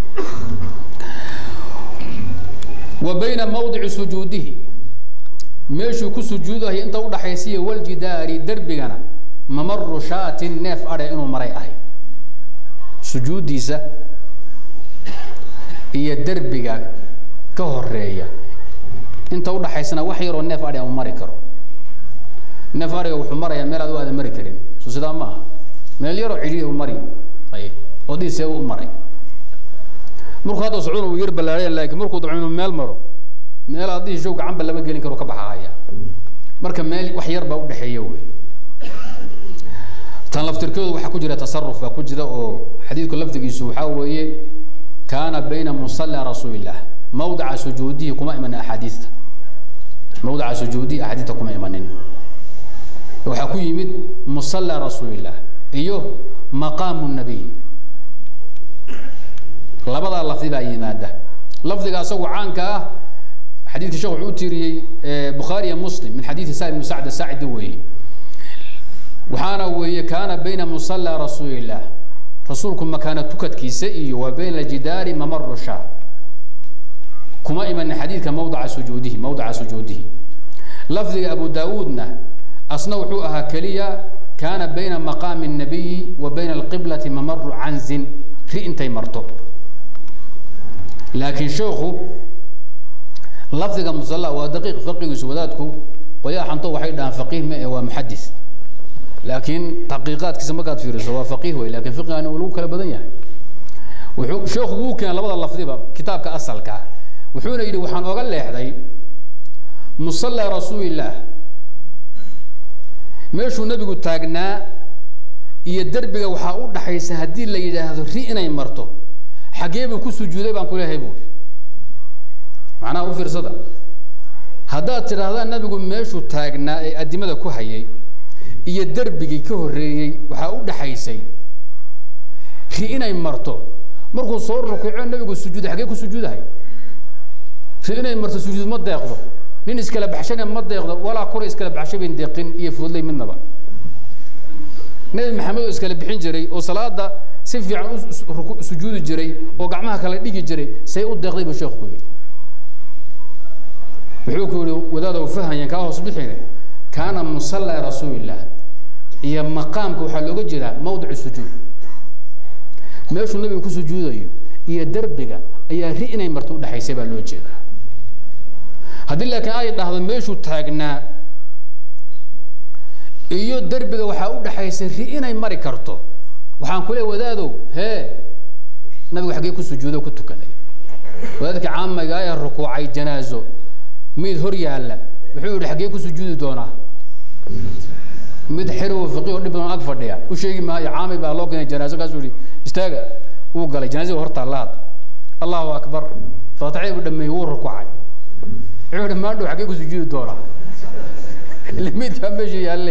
Speaker 1: وبين موضع سجوده meeshuu ku sujuudahay inta u dhaxaysiya waljidaari derbigana mamaru shaatin neef adhe inuu maray ahay sujuuddiisa iyo derbiga ka horeeya inta udhaxaysana wax yaroo neef adhi ama mari karo neef adhiga wuxuu marayaa meel aad u aadan mari karin so sidaa ma aha meel yaroo cidhiya u mari ay oo dhiisee u maray markuu hadda socduna wuu yar ballaaraya laakiin markuu dabco inuu meel maro meel aad dhihi show gacanba lama gelin karo ka baxahaya marka meel wax yar baa udhexeeya wey tan laftirkoodu waxaa ku jira tasaruf baa ku jira oo xadiidku lafdigiisu waxaa weeye kaana bayna musalla rasuulillah mawdica sujuudihi kuma imanin axaadiista mawdica sujuudihi axaadiista kuma imanin waxaa ku yimid musalla rasuulillah iyo maqaamu nabiy labadaa lafdi baa yimaada lafdiga asagu caanka ah xadiidka sheekh wuxuu u tiiriyey bukhaari iyo muslim min xadiidi sa'id ibn sacd saacidi weeye waxaana weeye kaana bayna musalla rasuulillah rasuulku makaana tukadkiisa iyo wa bayna aljidaari mamaru shaa kuma imanin xadiidka mawdaca sujuudihi mawdaca sujuudihi lafdiga abu daawuudna asna wuxuu ahaa keliya kaana bayna maqaami الnabiyi wa bayna alqiblati mamaru canzin ri intay marto laakiin sheekhu lafdiga musalla waa daqiiq faqigiisu wadaadku qoyaa xanto waxay dhahaan faqiih ma ee waa muxadis laakiin taqiiqaadkiisa markaad fiiriso waa faqiih wey lakin fiqigana uu lagu kala badan yahay wuxuu sheekhu wuu keenay labada lafdiba kitaabka asalka wuxuuna yidhi waxaan oga leexday musalla rasuulillaah meeshuu nebigu taagnaa iyo derbiga waxaa u dhaxaysa haddii la yidhaahdo ri inay marto xaggee buu ku sujuuday baan ku leeyahay buuri macnaha u fiirsada haddaad tidhaahdaa nebigu meeshuu taagnaa ee addimada ku hayay iyo derbigii ka horreeyey waxaa u dhaxaysay ri inay marto markuu soo rukuuco nebigu sujuuday xaggee ku sujuudahay ri inay marto sujuud ma deeqdo nin iskala baxshana ma deeqdo walaa kura iskala baxsho bayn deeqin iyo fudlay midnaba nebi maxamed oo iskala bixin jiray oo salaada si fiican u sujuudi jiray oo gacmaha kala dhigi jiray say u deeqday buu sheekhu ku yidhi wuxuu ku yihi wadaadaw fahanyan kaa hoos bixine kaana musalla rasuulillah iyo maqaamka waxaa looga jeedaa mawdicu sujuud meeshuu nabiga ku sujuudayo iyo derbiga ayaa ri inay marto udhexaysay baa loo jeedaa haddii laakiin ay dhahdo meeshuu taagnaa iyo derbiga waxaa u dhexaysay ri inay mari karto waxaan ku leey wadaadow hee nabigu xaggee ku sujuudo ku tukaday wadaadka caamiga ee rukuucay janaazo mid hor yaalla wuxuu yihi xaggee ku sujuudi doonaa mid xerow fiqi oo dhib badan ag fadhiya u sheegi maayo caami baa loo keenay janaazo kaasuu yihi istaaga wuu galay janaazada hortaa la had allahu akbar faatixadii buu dhameeyey wuu rukuucay wuxuu yihi maadhow xaggee ku sujuudi doonaa ile midkii baa meesha yaalle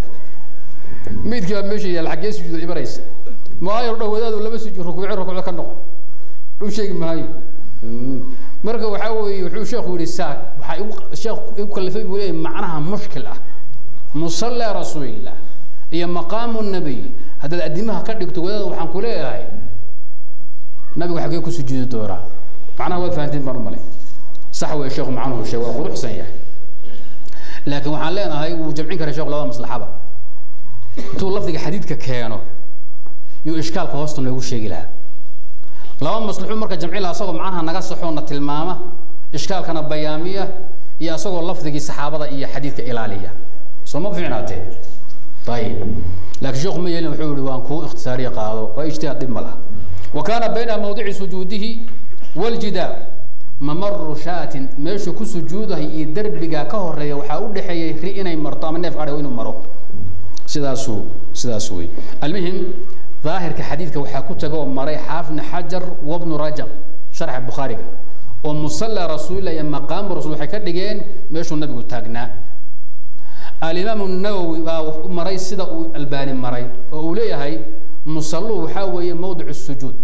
Speaker 1: midkii baa meesha yaalla xaggee sujuuda ibaraysa maayo dhow wadaadu lama sujuud rukuuci rukuucda ka noqo u sheegi maayo marka waxaa weeye wuxuu sheekhu yihi saa waxaa igu sheekh igu kalifay buu leeyahy macnaha mushkil ah musalla rasuulillah iyo maqaamu nabiy haddaad addimaha ka dhigto wadaada waxaan ku leeyahay nabigu xaggee ku sujuudi doonaa macnaha waad fahanteen baan u malay sax wey sheekhu macnuhu sheeg waa quruxsan yahay laakiin waxaan leenahay wuu jamcin karay sheekhu labada maslaxaba intuu lafdiga xadiidka keeno yuu ishkaalka hoosta noogu sheegi lahaa laba maslaxuu marka jamci laha asagoo macnaha naga saxoona tilmaama ishkaalkana bayaamiya iyo asagoo lafdigii saxaabada iyo xadiidka ilaaliya soo ma fiicnaatee ayib laakiin sheekhu ma yeelin wuxuu yihi waan kuu ikhtisaariye qaado waa ijtihaad dhib ma laha wa kaana bayna mawdici sujuudihi waljidaar mamaru shaatin meeshuu ku sujuudahay iyo derbiga ka horeeya waxaa u dhexeeyay ri inay marto ama neef adhigo inuu maro sidaasuu sidaas wey almuhim daahirka xadiidka waxaa ku taga oo maray xaafid bn xajar wabnu rajab sharxa bukhaariga oo musalla rasuulillah iyo maqaamu rasul waxay ka dhigeen meeshuu nabigu taagnaa alimaam nawowi baa maray sida uu albaani maray oo uu leeyahay musallu waxaa weeye mawdic sujuud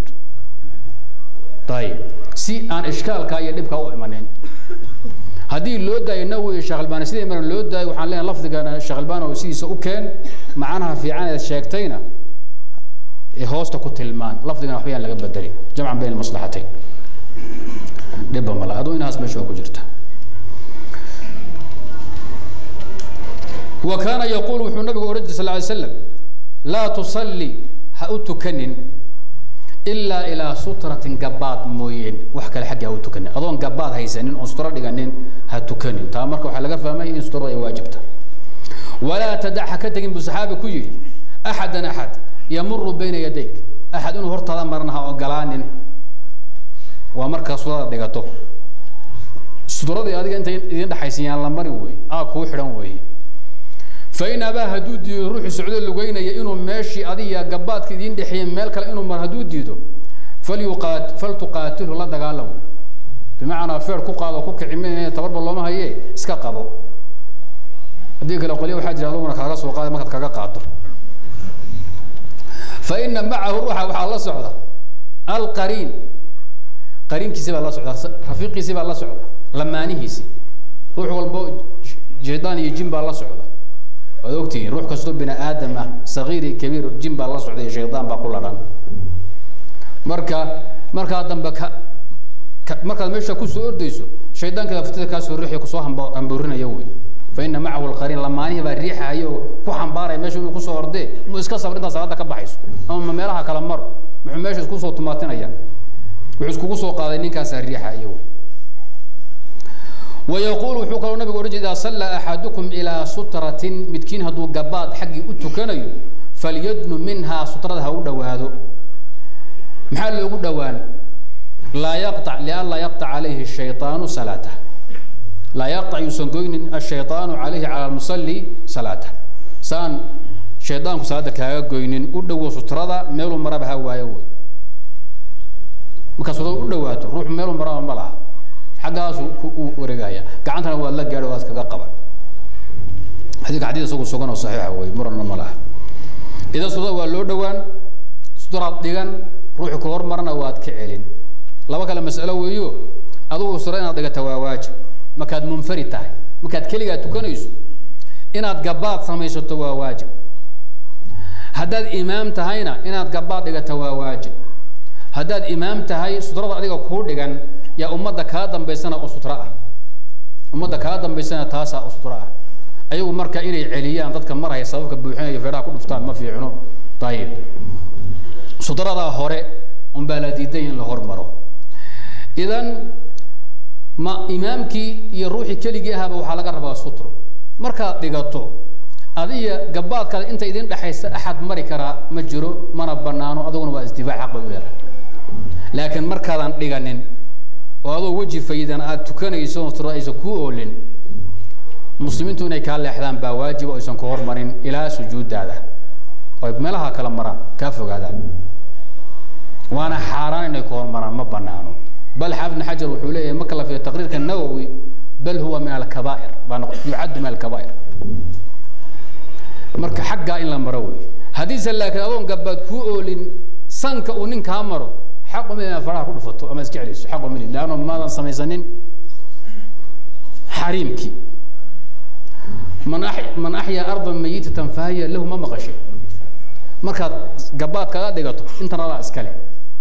Speaker 1: ayib si aan ishkaalka iyo dhibka u imanin haddii loo daayo nawowi sheekh albani sidii maran loo daayo waxaan leenahay lafdigana sheekh albani oo sidiisa u keen macnaha fiican eed sheegtayna hoosta ku tilmaan lafdigana waxba yaan laga bedelin jamcan bayn maslaxatayn dhibba mala aduu inahaas meesha waa ku jirta wa kaana yaquul wuxuu nabigu ohan jiray sal ly slam laa tusalli ha u tukanin ilaa ilaa sutratin gabaad mooyeen wax kale xagga ha u tukanin adoon gabaad haysanin oon sutro dhiganin ha tukanin taa marka waxaa laga fahmay in sutrada ay waajibta walaa tadac ha ka tegin buu saxaabi ku yidhi axadan axad yamuru bayna yadayk axad inuu hortaada marna ha ogolaanin waa markaa sutrada dhigato sutradii adiga inta idin dhexaysan yaan la marin wey aa kuu xidhan weeye fain abaa hadduu diido ruuxii socdo lugeynaya inuu meeshii adiga gabaadka idiin dhexeeyey meel kale inuu mar hadduu diido falyuqaat faltuqaatilhu la dagaalam bimacnaa feer ku qaado ku kici ma tabarba looma haye iska qabo haddii kale qolya waxaa jira aduguna kaaga soo qaada markaad kaga qaado fa ina macahu ruuxa waxaa la socda alqariin qariinkiisi baa la socda rafiiqiisi baa la socda lamaanihiisi ruux walbo shaydaan iyo jin baa la socda waad ogtihiin ruux kastoo bini aadam ah sagiir iyo kabiir jin baa la socda iyo shaydaan baa ku ladhan marka markaa dambe ka markaad meesha kusoo ordayso shaydaanka laftada kaasoo riixi kusoo hamba hamboorinaya wey fa ina macahu alqariin lamaanihi baa riixayo oo ku xambaaraya meesha inuu kusoo ordee mu iska sabr intaa salaada ka baxayso ama ma meelaha kala maro muxuu meesha iskusoo tumaatinaya wuxuu iskugu soo qaaday ninkaasaa riixayo wey ويقول وxuu kaloo nabig ohan jir إذا صلى أحadكم إلى sutraة midkiin hadduu gabaad xaggii u tukanayo falyadnu minhaa sutrada ha u dhowaado maxaa loogu dhowaan laa yqطع لأnlaa yqطع عalayhi الشhayطاaن صلاaته laa yqطع yuusan goynin الشhayطاaن عalayhi calى المصلي صلاaته saan shayطaanku salaada kaaga goynin u dhowo sutrada meeluu maraba ha waayo wey markaa sutrada u dhowaato ruux meeluu maraba ma laha xaggaasu u wareegaya gacantana waad la gaadho waad kaga qaban xadiidka xadiid isagu sugan oo saxiixa wey muranna ma laha idan sutrada waa loo dhowaan sutraad dhigan ruuxu ka hormarana waad ka celin laba kale mas'alo weeyo adugu sutra inaad dhigata waa waajib markaad munfarid tahay markaad keligaa tukanayso inaad gabaad samaysato waa waajib haddaad imaam tahayna inaad gabaad dhigata waa waajib haddaad imaam tahay sutrada adiga kuu dhigan yaa ummadda kaa dambaysana oo sutro ah ummadda kaa dambaysana taasaa oo sutro ah ayagu marka inay celiyaan dadka maraya sababka buuxinaya feedhaha ku dhuftaan ma fiicno ayib sutradaa hore unbaa la diiday in la hormaro idan ma imaamkii iyo ruuxii keligii ahaba waxaa laga rabaa sutro markaad dhigato adiga gabaadkaada inta idin dhexaysa axad mari karaa ma jiro mana banaano adiguna waa isdifaac xaq bay u leedahay laakiin markaadan dhiganin oo adoo weji fayidan aada tukanayso sutra aysan kuu oolin muslimiintu inay kaa leexdaan baa waajib oo aysan ku hormarin ilaa sujuudaada oy meelaha kala maraan kaa fogaadaan waana xaaraan inay ku hormaraan ma banaano bal xaafid ibn xajar wuxuu leeyahay marka la fiiriyo taqriirka nawowi bal huwa min alkabaa'ir baa yucaddu min alkabaa'ir marka xaggaa in la maro wey haddiise laakiin adoon gabaad kuu oolin sanka uu nin kaa maro xaq uma inaad faraha ku dhufato ama iska celiso xaq uma lid leanno maadan samaysanin xariimkii man ax man axyaa ardan mayitatan fahiya lahu ma maqashe markaad gabaad kaga dhigato intan adaa iskale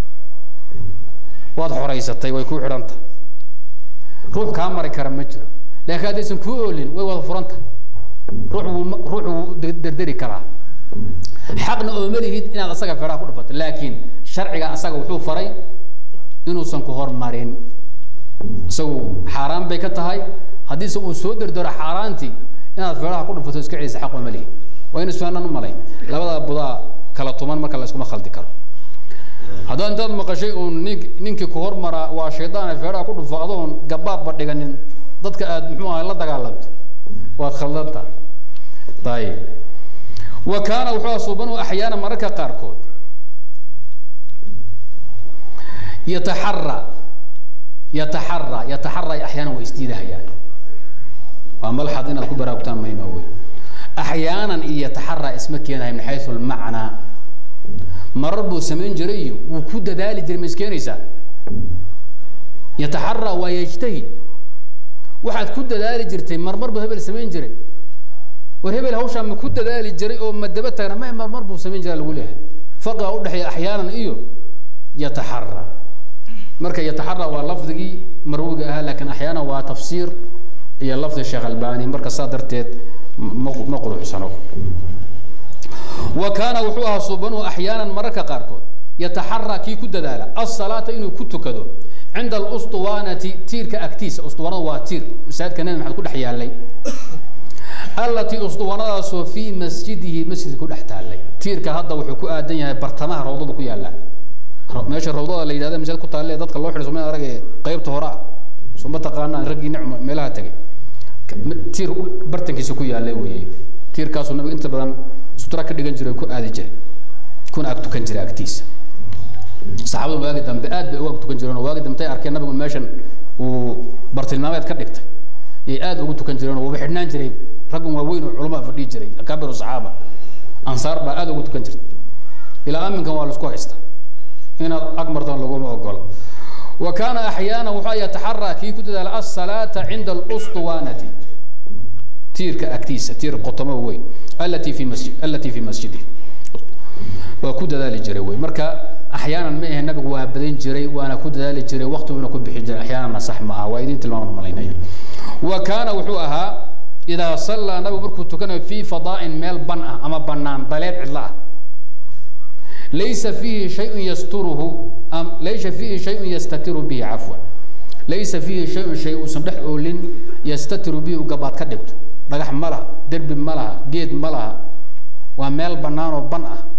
Speaker 1: waad xoraysatay way kuu xidhanta ruux kaa mari kara ma jiro laakiin haddaysan kuu oolin way wada furanta ruux wuu ruux wuu derderi karaa xaqna ooma lihid inaad asaga feeraha ku dhufato laakiin sharciga asaga wuxuu faray inuusan ku hormarin isagu xaaraan bay ka tahay haddiise uu soo derdero xaaraantii inaad feeraha ku dhufato iska celisa xaq ooma lihid waa in isfaanan u malayn labada budaa kala tuman marka la iskuma khaldi karo haddaad intaad maqashay uun nink ninkii ku hormaraa waa shaydaane feeraha ku dhufo adoon gabaadba dhiganin dadka aad muxuu ahay la dagaalanto waad khaldanta ayib wa kaana wuxuu asuubanu axyaana mararka qaarkood yataxara yataxara yataxara axyaana way isdiidahayaan waa malxad inaad ku baraarugtaan muhiima wey axyaanan iyo yataxara isma keenahay min xaysu lmacnaa marar buu samayn jiray iyo wuu ku dadaali jiray ma iskeenaysaa yataxara waa yajtahid waxaad ku dadaali jirtay marmar buu hebel samayn jiray war hebel hawshaa ma ku dadaali jiray oo ma daba taagna ma marmar buu samayn jiraa lagu leeyahay farqiga udhexeeya axyaanan iyo yataxara marka yataxara waa lafdigii marwiga ahaa laakiin axyaanan waa tafsiir iyo lafdi sheekh albani marka saa darteed ma ma quruxsano wa kaana wuxuu ahaa subanuhu axyaanan mararka qaarkood yataxaraa kii ku dadaala asalaata inuu ku tukado cinda alustuwaanati tiirka agtiisa ustuwaanada waa tiir masaajidka nabi maxamed ku dhex yaallay allatii ustuwaanadaasoo fii masjidihi masjidka ku dhex taallay tiirka hadda wuxuu ku aadan yahay bartamaha rawdada ku yaalla meesha rawdada la yidhahda masaajid ku taalle dadka loo xidhay soma arage qaybta hore ah suma taqaanaan raggii nicma meelaha tegay tiir bartankiisa ku yaallay weeye tiirkaasuu nabiga inta badan sutra ka dhigan jiray ku aadi jiray kuna ag tukan jiray agtiisa saxaabadu waagi dambe aad bay uga ag tukan jireen oo waagi dambe tay arkeen nabigu meeshan uu bartilmaameed ka dhigtay yay aad ugu tukan jireen oo waba xidhnaan jiray raggan waaweyn oo culamaa fadhiyi jiray akaabiru saxaaba ansaar baa aad ugu tukan jirtay ilaa aminkan waa laisku haysta inaad ag martaan laguma ogolo wa kaana axyaana wuxuu yataxaraa kii ku dadaala asalaata cinda alustuwaanati tiirka agtiisa tiir qotomo weyn allatii fi masjid allatii fi masjidi waa ku dadaali jiray wey marka axyaanan ma ahe nabigu waa badan jiray waana ku dadaali jiray waktiguna ku bixin jiray axyaananna sax ma aha waa idin tilmaaman malaynaya wa kaana wuxuu ahaa idaa sallaa nabigu markuu tukanayo fii fadaa'in meel ban ah ama bannaan daleed cidlo ah laysa fiihi shayun yasturuhu laysa fiihi shayun yastatiru bihi cafwan laysa fiihi shayun shay uusan dhex oolin yastatiru bihi u gabaad ka dhigto dhagax ma laha derbi ma laha geed ma laha waa meel bannaan oo ban ah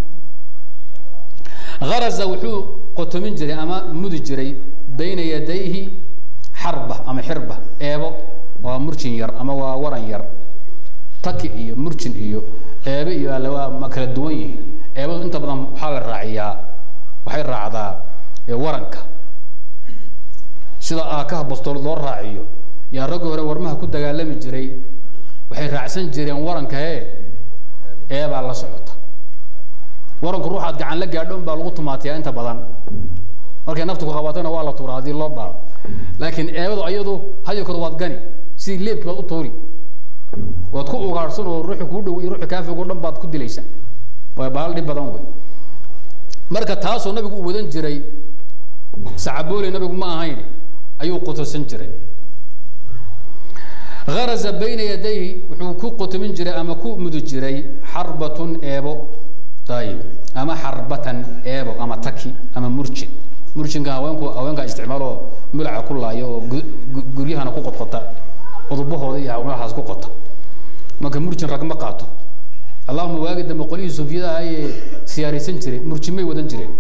Speaker 1: haraza wuxuu qotomin jiray ama mudi jiray bayna yadayhi xarba ama xirba eebo waa murjin yar ama waa waran yar taki iyo murjin iyo eebe iyo alle waa ma kala duwan yihiin eebadu inta badan waxaa la raaciyaa waxay raacdaa waranka sida aakaha bastoolad loo raaciyo yaa raggii hore warmaha ku dagaalami jiray waxay raacsan jireen waranka hee eebaa la socota waranku ruuxaad gacan la gaadho baa lagu tumaatiyaa inta badan markay naftu ku qabatana waa la tuuraa haddii loo baao laakiin eebadu ayadu hayokooda waad gani sidii leebkii baad u tuuri waad ku ugaadhsan oo ruuxi kuu dhow iyo ruuxi kaafigo dhan baad ku dilaysa waa bahal dhib badan wey marka taasoo nabigu uu wadan jiray sacabooley nabigu ma ahayn ayuu qutosan jiray haraza bayna yadayhi wuxuu ku qotomin jiray ama ku mudi jiray xarbatun eebo ayib ama xarbatan eebo ama taki ama murjin murjinka haweenku haweenkaa isticmaalo mulaca ku laayo oo guryahana ku qodqota udubahooda iyo haweenahaas ku qota marka murjin rag ma qaato allahuma waagi dambe qolyihii sufiyada ayay siyaaraysan jiray murjimay wadan jireen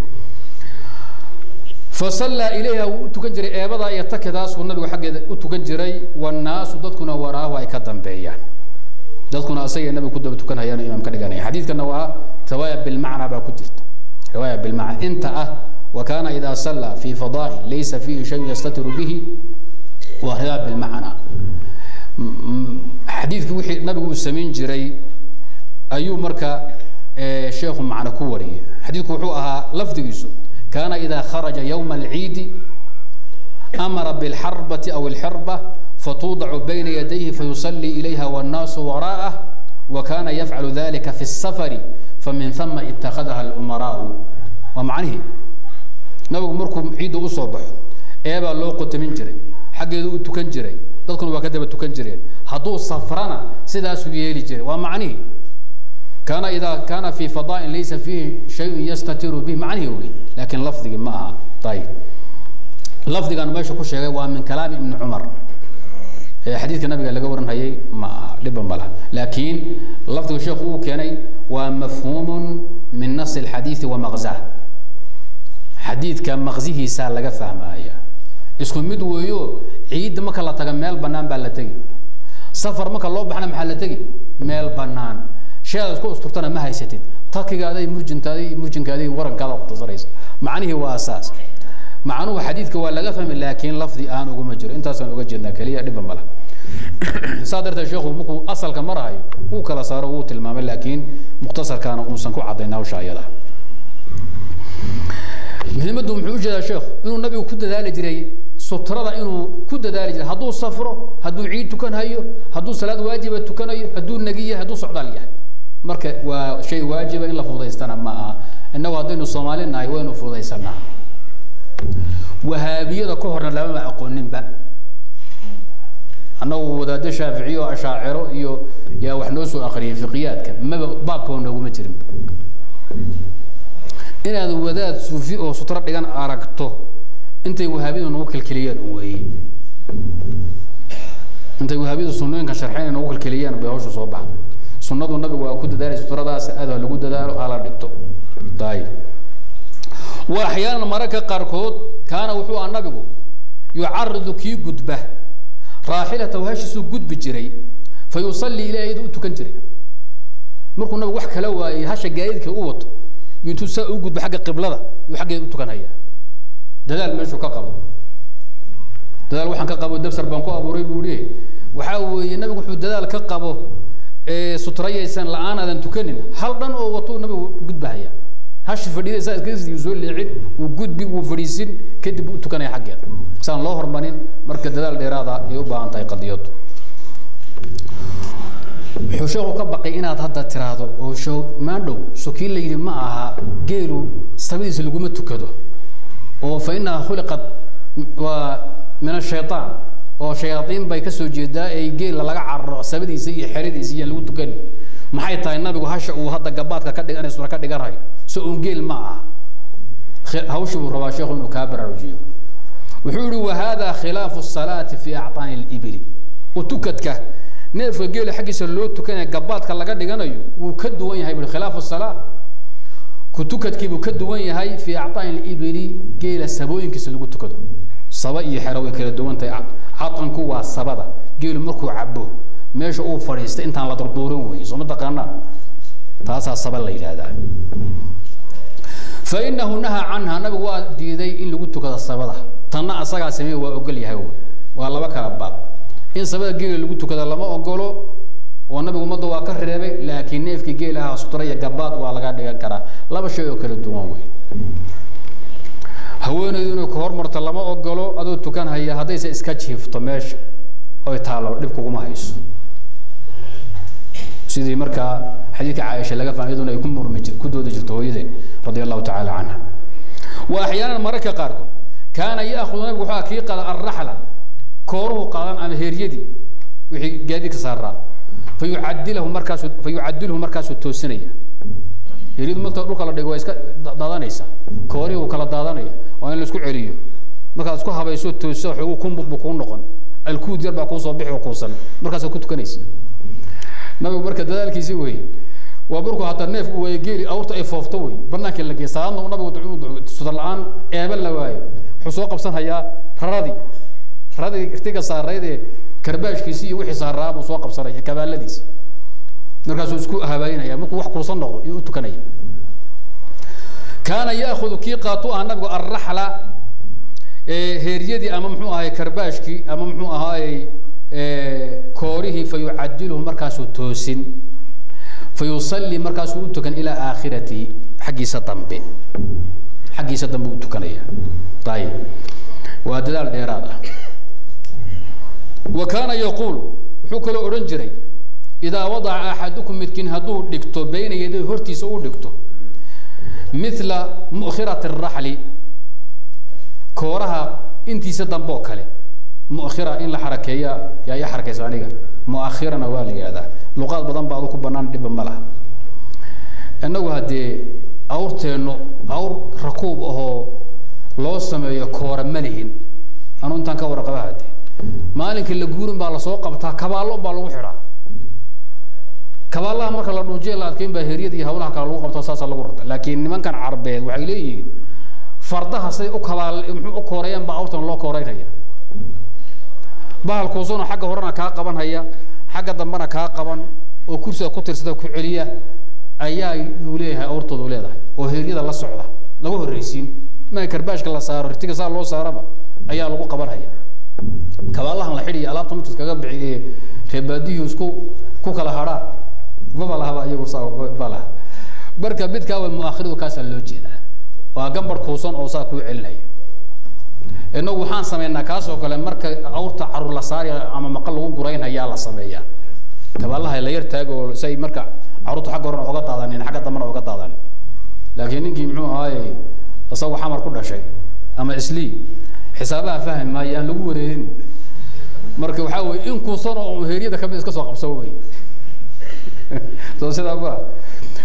Speaker 1: fasallaa ilayha wuu u tukan jiray eebadaa iyo takidaasuu nabigu xaggeeda u tukan jiray wannaasu dadkuna waraahu ay ka dambeeyaan dadkuna asagay nabiga ku daba tukanayaan oo imaam ka dhiganaya xadiidkana waa riwaaya bilmacna baa ku jirta riwaaya bilmacna inta ah wa kaana idaa sallaa fi fadaa'in laysa fiihi shayun yastatiru bihi waa riwaaya bilmacna xadiidkii wixii nabigu uu samayn jiray ayuu marka sheekhu macno ku wariyay xadiidku wuxuu ahaa lafdigiisu kaana idaa kharaja yowma alciidi amara bilxarbati aw alxirba fatuudacu bayna yadayhi fayusallii ilayha wannaasu waraa'ah wa kana yafcalu dalika fi الsafari famin hama ittakhadaha alumaraau waa macnihii nabigu markuu ciidda usoo baxo eebaa loo qotamin jiray xaggeedu u tukan jiray dadkuna waa ka daba tukan jireen hadduu safrana sidaasuu yeeli jiray waa macnihii kaana idaa kaana fi fadaa'in laysa fiihi shayun yastatiru bih macnihii wey laakiin lafdigii ma aha ayib lafdigan meesha ku sheegay waa min kalaami ibni cumar xadiidka nabiga laga waranhayay ma aha dhiba ma laha laakiin lafdiga sheekhu uu keenay waa mafhuumun min nasi alxadiidi wa maqzah xadiidka maqsihiisaa laga fahmaya isku mid weeyo ciidda marka la taga meel banaan baa la tegi safar marka loo baxna maxaa la tegi meel banaan sheedaad isku usturtana ma haysatid takigaaday murjintaaday murjinkaaday warankaada qutasaraysa macnihii waa saas macnuhu xadiidka waa laga fahmi laakiin lafdi aan uguma jiro intaasaan uga jeednaa keliya dhiba mala saa darteed sheekhu markuu asalka marahayo wuu kala saaro wuu tilmaamay laakiin mukhtasarkaana uusan ku caddayn hawsha ayada muhiimaddu muxuu u jeedaa sheekhu inuu nabigu ku dadaali jiray sutrada inuu ku dadaali jiray hadduu safro hadduu ciid tukanhayo hadduu salaad waajiba tukanayo hadduu nagi yahay hadduu socdaal yahay marka waa shay waajiba in la fudaystana ma aha innagu haddaynu soomaali nahay waynu fudaysanaa wahaabiyada ka horna lamama aqooninba annagu wadaado shaaficiye oo ashaaciro iyo yaa wax noo soo akriyay fiqiyaadka maba baabkaba nooguma jirin inaad wadaad suufi oo sutro dhigan aragto intay wahaabiyadu nagu kelkeliyeen un weeye intay wahaabiyadu sunnooyinkan sharxeen nagu kelkeliyeen bay hawsha soo baxda sunnadu nabigu waa ku dadaalay sutradaas aad ha lagu dadaalo hala dhigto ayib wa axyaanan mararka qaarkood kaana wuxuu aha nabigu yucaridu kii gudba raaxilatahu hashiisuu gudbi jiray fa yusallii ilaahi iyadu u tukan jiray markuu nabigu wax kala waayey hasha gaadiidka u wato iyo intuu saa u gudbo xagga qiblada yuu xaggeeda u tukanhayaa dadaal meeshuu ka qabo dadaal waxaan ka qabo dabsar baan ku abuuray buu ihi waxaa weeye nabigu wuxuu dadaal ka qabo sutrayaysan la-aan aadan tukanin hal dhan oo watuu nabigu gudbahaya hashi fadhiidaysa iska soo leecin wuu gudbi wuu fadhiisin kadib u tukanaya xaggeeda saan loo hormarin marka dadaal dheeraada ay u baahan tahay qadiyadu wuxuu sheekhu ka baqay inaad hadda tiraahdo oo show maandhow so kii la yidhi ma aha geelu sabadiisa laguma tukado oo fa inaha khuliqat waa min ashaytaan oo shayaaiin bay kasoo jeedaa ee geela laga cararo sabadiisa iyo xeradiisa iyo lagu tukani maxay tahay nabigu hasha uu hadda gabaadka ka dhigan sura ka dhiganayo so un geel ma aha hawshii buu rabaa sheekhu inuu kaa baraarujiyo wuxuu yihi wa hada khilaafu salaati fi acطaani libili utukadka neefka geela xaggiisa loo tukanaya gabaadka laga dhiganayo wuu ka duwan yahay bui khilaafu salaa kutukadkiibuu ka duwan yahay fi acطaani libili geela sabooyinkiisa lagu tukado saba iyo xero way kala duwan tahay catanku waa sabada geelu markuu cabo meesha uu fadhiistay intaan la durduurin weeye soo ma taqaanaa taasaa saba la yidhaahdaa fa inahu nahaa canha nabigu waa diiday in lagu tukado sabada tanna asagaa sameeye waa ogol yahay wey waa laba kala baab in sabada geela lagu tukado lama ogolo oo nabigu ummadda waa ka reebay laakiin neefkii geelaha sutra iyo gabaad waa laga dhigan karaa laba shay oo kala duwan wey haweeneydu inay ku hormarto lama ogolo adoo tukan haya haddayse iska jiifto meesha oy taalo dhib kuguma hayso sidii markaa xadiidka caaisha laga fahmay iyaduna ay ku murmi jir ku doodi jirto hooyadeen radia allahu tacaala canha wa axyaanan mararka qaarkood kaana yaakudu nabigu wuxuu kii qaada alraxla kooruhu qaadan ama heeryadii wixii gaadiidka saaraa fa yucadilahu markaasuu fa yucadilhu markaasuu toosinaya heeryadu marta dhulka la dhigo waa iska daadanaysa koorihii uu kala daadanaya waa in la isku celiyo markaad isku habayso toosiso xoogu kumbud buu kuu noqon alkuud yar baa kuusoo bixi oo kuusan markaasaad ku tukanaysa nabigu marka dadaalkiisi wey waa markuu hadda neef uu waayo geeli awrta ay foofto wey banaankii la geey salaadna uu nabigu sudar la-aan eeba la waayo wuxuu soo qabsan hayaa raradii raradii irtiga saarayd ee karbaashkiisi iyo wixii saaraa buu soo qabsanaya kabaaladiisi markaasuu isku habaynaya markuu wax kuusan noqdo iyo u tukanaya kaana yaakudu kii qaatu ah nabigu alraxla heeryadii ama muxuu ahay karbaashkii ama muxuu ahaayey koorihii fa yucadilhu markaasuu toosin fa yusalli markaasuu u tukan ilaa aakhiratihi xaggiisa dambe xaggiisa dambe u tukanaya ayib waa dadaal dheeraad ah wa kaana yaquul wuxuu kaloo odhan jiray idaa wadaca axadukum midkiin hadduu dhigto bayna yaday hortiisa uu dhigto mila mu'khirati araxli kooraha intiisa dambe oo kale mu'khira in la xarakeeya yaa ii xarakaysa aniga mu'akhirana waa la yidhahdaa luqaad badan baa adu ku banaan dhibba ma laha innagu haddee awrteennu awr rakuub ahoo loo sameeyo koora ma lihin anu intaan ka warqaba haddee maalinka la guurin baa lasoo qabtaa kabaallo baa lagu xidhaa kabaalaha marka la dhuujiya la adkeyn baa heryada iyo hawlaha kale lagu qabto saasa lagu rarta laakiin nimankan carbeed waxay leeyihiin fardaha siday u kabaal muxuu u kooreeyaan baa awrtan loo kooreynaya bahal kuusuna xagga horena kaa qaban haya xagga dambena kaa qaban oo kursiga ku tirsada ku celiya ayaa yuu leeyahay awrtoodu leedahay oo heryada la socda lagu horreysiin ma karbaashka la saaro ritiga saa loo saaraba ayaa lagu qaban haya kabaalahan la xidhiya alaabta marka iskaga bixi ee reebaadiyuhu isku ku kala hadhaan maba lahaba iyagu saa ba laha marka midkaa way mu'akhiridu kaasaa loo jeedaa waa gambar kuusan oo saa kuu celinaya inagu waxaan sameynaa kaasoo kale marka awrta carur la saaraya ama maqal lagu guraynhayaa la sameeyaa kabaalaha la yar taago oo say marka carruurta xagga horena oga daadanin xagga dambena oga daadanin laakiin ninkii muxuu ahaaye isagoo xamar ku dhashay ama islii xisaabaha fahmi maayo aan lagu wareerin marka waxaa weye in kuusan oo heeryada kamid iska soo qabso wey soo sidaa ma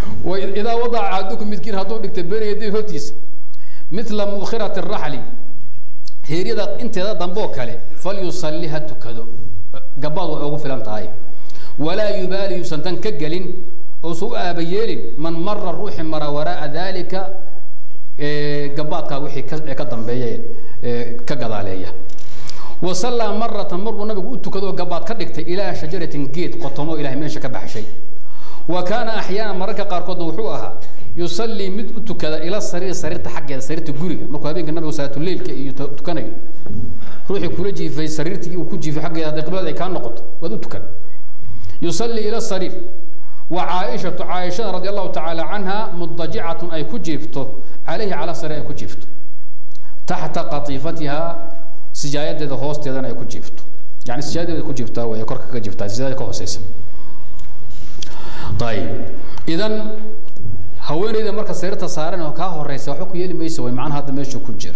Speaker 1: idaa wadaca axadukum midkiin hadduu dhigta been yaday hortiisa mila mukhirati raxli heeryada inteeda damboo kale falyusalli ha tukado gabaad way ugu filan tahay walaa yubaali yuusan tan ka gelin uusan u aaba yeelin man mara ruuxi mara waraaa dalika gabaadkaa wixii ka ka dambeeya ka gadaaleeya wa sallaa maratan mar buu nabigu u tukado oo gabaad ka dhigtay ilaa shajaratin geed qotomo ilahay meesha ka baxshay wa kaana axyaana mararka qaarkoodna wuxuu ahaa yusallii mid u tukada ila sariir sariirta xaggeeda sariirta guriga markuu habeenka nabigu salaatuleilka iyo tukanayo ruuxii kula jiifay sariirtii uu ku jiifay xaggeeda hadday qiblada ay kaa noqoto waad u tukan yusallii ila sariir wa caaishatu caaishada radi allahu tacaala canha mudajicatun ay ku jiifto calayhi cala sariir ay ku jiifto taxta qatiifatiha sijaayadeeda hoosteedana ay ku jiifto yani sijaayadeeda ku jiiftaa way korka ka jiiftaa sijaayada ka hooseysa ayib idan haweeneyda marka sariirta saaran oo kaa horeysa waxba ku yeeli maysa way macnaha hadda meesha ku jira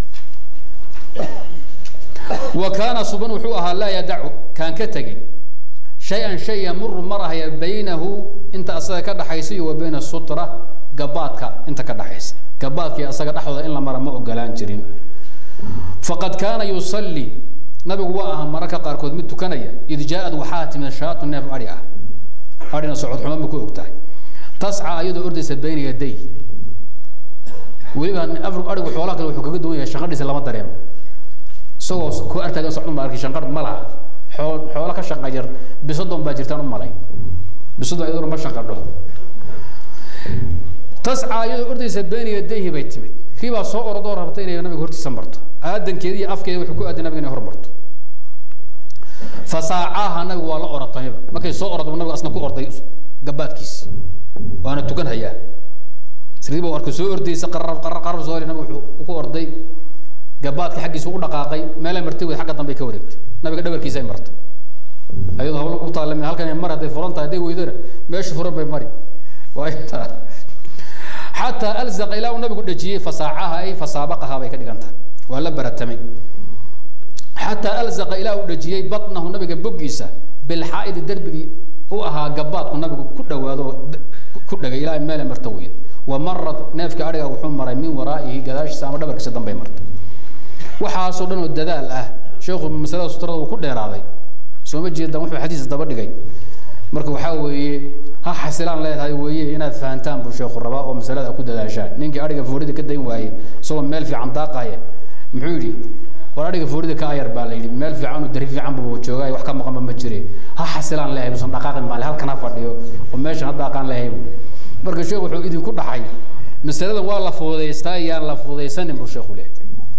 Speaker 1: wa kaana suban wuxuu ahaa laa yadacu kaan ka tegin shay-an shay yamuru marahaya baynahu inta asaga ka dhaxaysa iyo wa bayna sutra gabaadka inta ka dhaxaysa gabaadkii asaga dhexdooda in la mara ma ogolaan jirin faqad kaana yusallii nabigu waa ahaa mararka qaarkood mid tukanaya id jaa-ad waxaa timid shaatu neef adhi ah adhina socod xumo ma ku og tahay tasca iyadoo ordaysa bayna yaday weliba adhigu xoolaha kale wuxuu kaga duwan yahay shanqadhiisa lama dareemo isagoo ku artaagan socdun baa arkay shanqadh ma laha xool xoolo ka shaqa yar bisadon baa jirtaan u malay bisadon iyaduna ma shanqadho tasca iyadoo ordaysa bayna yadayhi bay timid kii baa soo orodoo rabta inay nabiga hortiisa marto aadankeeda iyo afkeeda wuxuu ku aaday nabiga inay hormarto fasaacaha nabigu waa la oratayba markay soo ordo nabiga asna ku orday gabaadkiisi waana tukan hayaa sriiba warka soo ordaysa qarar qarar qarar soo nabiga wuxuu ku orday gabaadka xaggiisa u dhaqaaqay meelay martay wey xagga dambe ka wareegtay nabiga dhabarkiisa ay martay ayadoo hablo u taalami halkan mar hadday furan tahay hadday weydana meesha furan bay mari waa intaa xataa alzaqa ilaa uu nabigu dhajiyey fasaacaha ay fasaabaqaha bay ka dhigan tahay waa la baratamay xataa alzaqa ilaa uu dhajiyey batnahu nabiga boggiisa bilxaa'idi derbigii u ahaa gabaadku nabigu ku dhawaado ku dhagay ilaa meele marta weyda wa marad neefka adhiga wuxuu maray min waraa'ihi gadaashiisa ama dhabarkiisa dambay martay waxaasoo dhan oo dadaal ah sheekhu masalada sutrada uu ku dheeraaday soo ma jeedaan wuxuu xadiis daba dhigay marka waxaa weeye ha xasilaan leedahay weeye inaad fahantaan buu sheekhu rabaa oo masalada ku dadaashaan ninkii adhiga foorida ka dayn waayey isagoo meel fiican daaqaya muxuu yidhi war adhiga foorida ka ayar baa la yidhi meel fiican oo dari fiican buu joogaa wax ka maqanba ma jire ha xasilaan leeyahay buusan dhaqaaqin maale halkan ha fadhiyo oo meeshan ha daaqaan leeyahay marka sheekhu wuxuu idinku dhaxay masaladan waa la fududaystaa iyaan la fududaysanin buu sheekhu leeyahay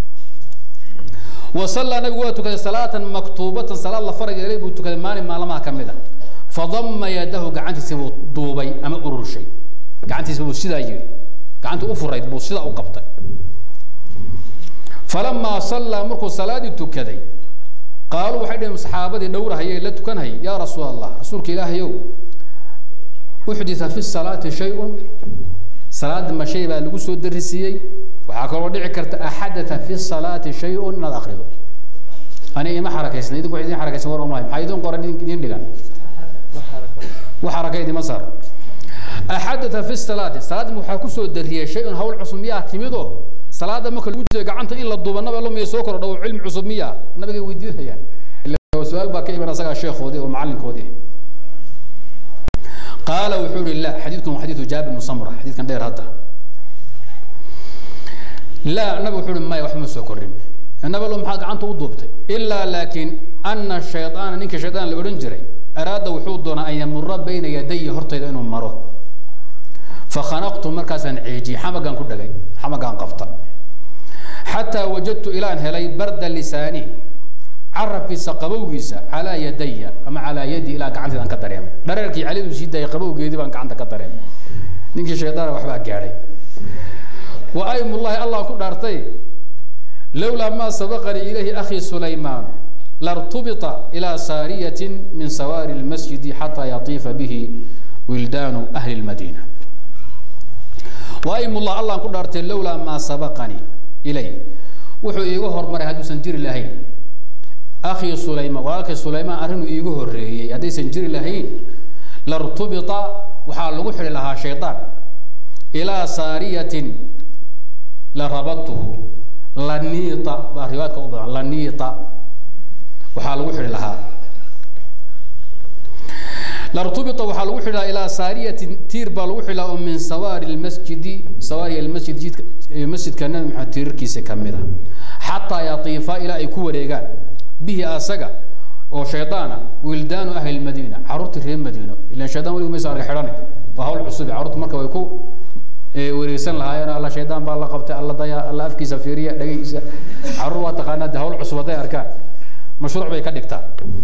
Speaker 1: وصلى نبي واتك صلاة مكتوبة صلاة الله فرج إليه بوتك مالي ما لما كمدا فضم يده قعنت سبو دوبي أما أرور شيء قعنت سبو سيدا يجري قعنت أفرد بو سيدا أقبط فلما صلى مركو صلاة تكدي قالوا وحيد من صحابة دورة هي لا تكن هي يا رسول الله رسولك إله يو أحدث في الصلاة شيء صلاة ما شيء بقى لقوا سود الرسيي waxaa kaloo dhici karta axadata fi salaati shay-un inaad akrido ani ima xarakaysna idinku idin xarakaysan war umahay maxaa idin qoran idin dhigan wax xaraka idima saar axadata fi salaati salaadda waxaa kusoo dariyay shay-un hawl cusub miyaa timidoo salaada marka lagu jiro gacanta in la duuba nabi allo miya soo kordho oo cilmi cusub miyaa nabigay weydiinayaan ila su-aal baa ka iman asagaa sheekhoodii oo macalinkoodii qaala wuxuu yihi la xadiidkan waa xadiidu jaabir bnu samra xadiidkan dheer hadda لا نبي وحول ما يوحم سكرين النبي لهم حاجة عنده وضبط إلا لكن أن الشيطان نك الشيطان اللي أورنجري أراد وحود دون أن يمر بين يدي هرتي لأنه مره فخنقت مركزا عيجي حمقا كل جاي حمقا قفطا حتى وجدت إلى أن هلي برد لساني عرف في سقبوجيسا على يدي أما على يدي إلى قعنت أن كدريم درك علي وسيدا يقبوجي دي بان قعنت كدريم نك الشيطان وحبا قاري وأيم الله الله كل أرتي لولا ما سبقني إليه أخي سليمان لارتبط إلى سارية من سوار المسجد حتى يطيف به ولدان أهل المدينة وأيم الله الله كل أرتي لولا ما سبقني إليه وحو إيغو هرمر هادو سنجير لهين أخي سليمان ولكن سليمان أرنو إيغو هرهي هدي سنجير لهين لارتبط waxaa lagu xidhi lahaa shaydaan ilaa saariyatin la rabadtuhu laniita baa riwaayadka u badan laniita waxaa lagu xidhi lahaa lartubita waxaa lagu xidhi lahaa ilaa saariyatin tiir baa lagu xidhi lahaa oo min sawaari lmasjidi sawaari almasjid jidka masjidka nabi maxamed tiirarkiisa ka mid a xataa yatiifa ilaa ay ku wareegaan bihi asaga oo shaydaana wildaanu ahli lmadiina carruurtii reer madiino ilan shaydaan weligu maysa arga xidhane waa hawl cusub carruurta marka way ku wareegsan lahaayeen alla shaydaan baa la qabtay alla daya alla afkiisa fiiriya dhagaysa carruur waa taqaanaa de hawl cusub hadday arkaan mashruuc bay ka dhigtaan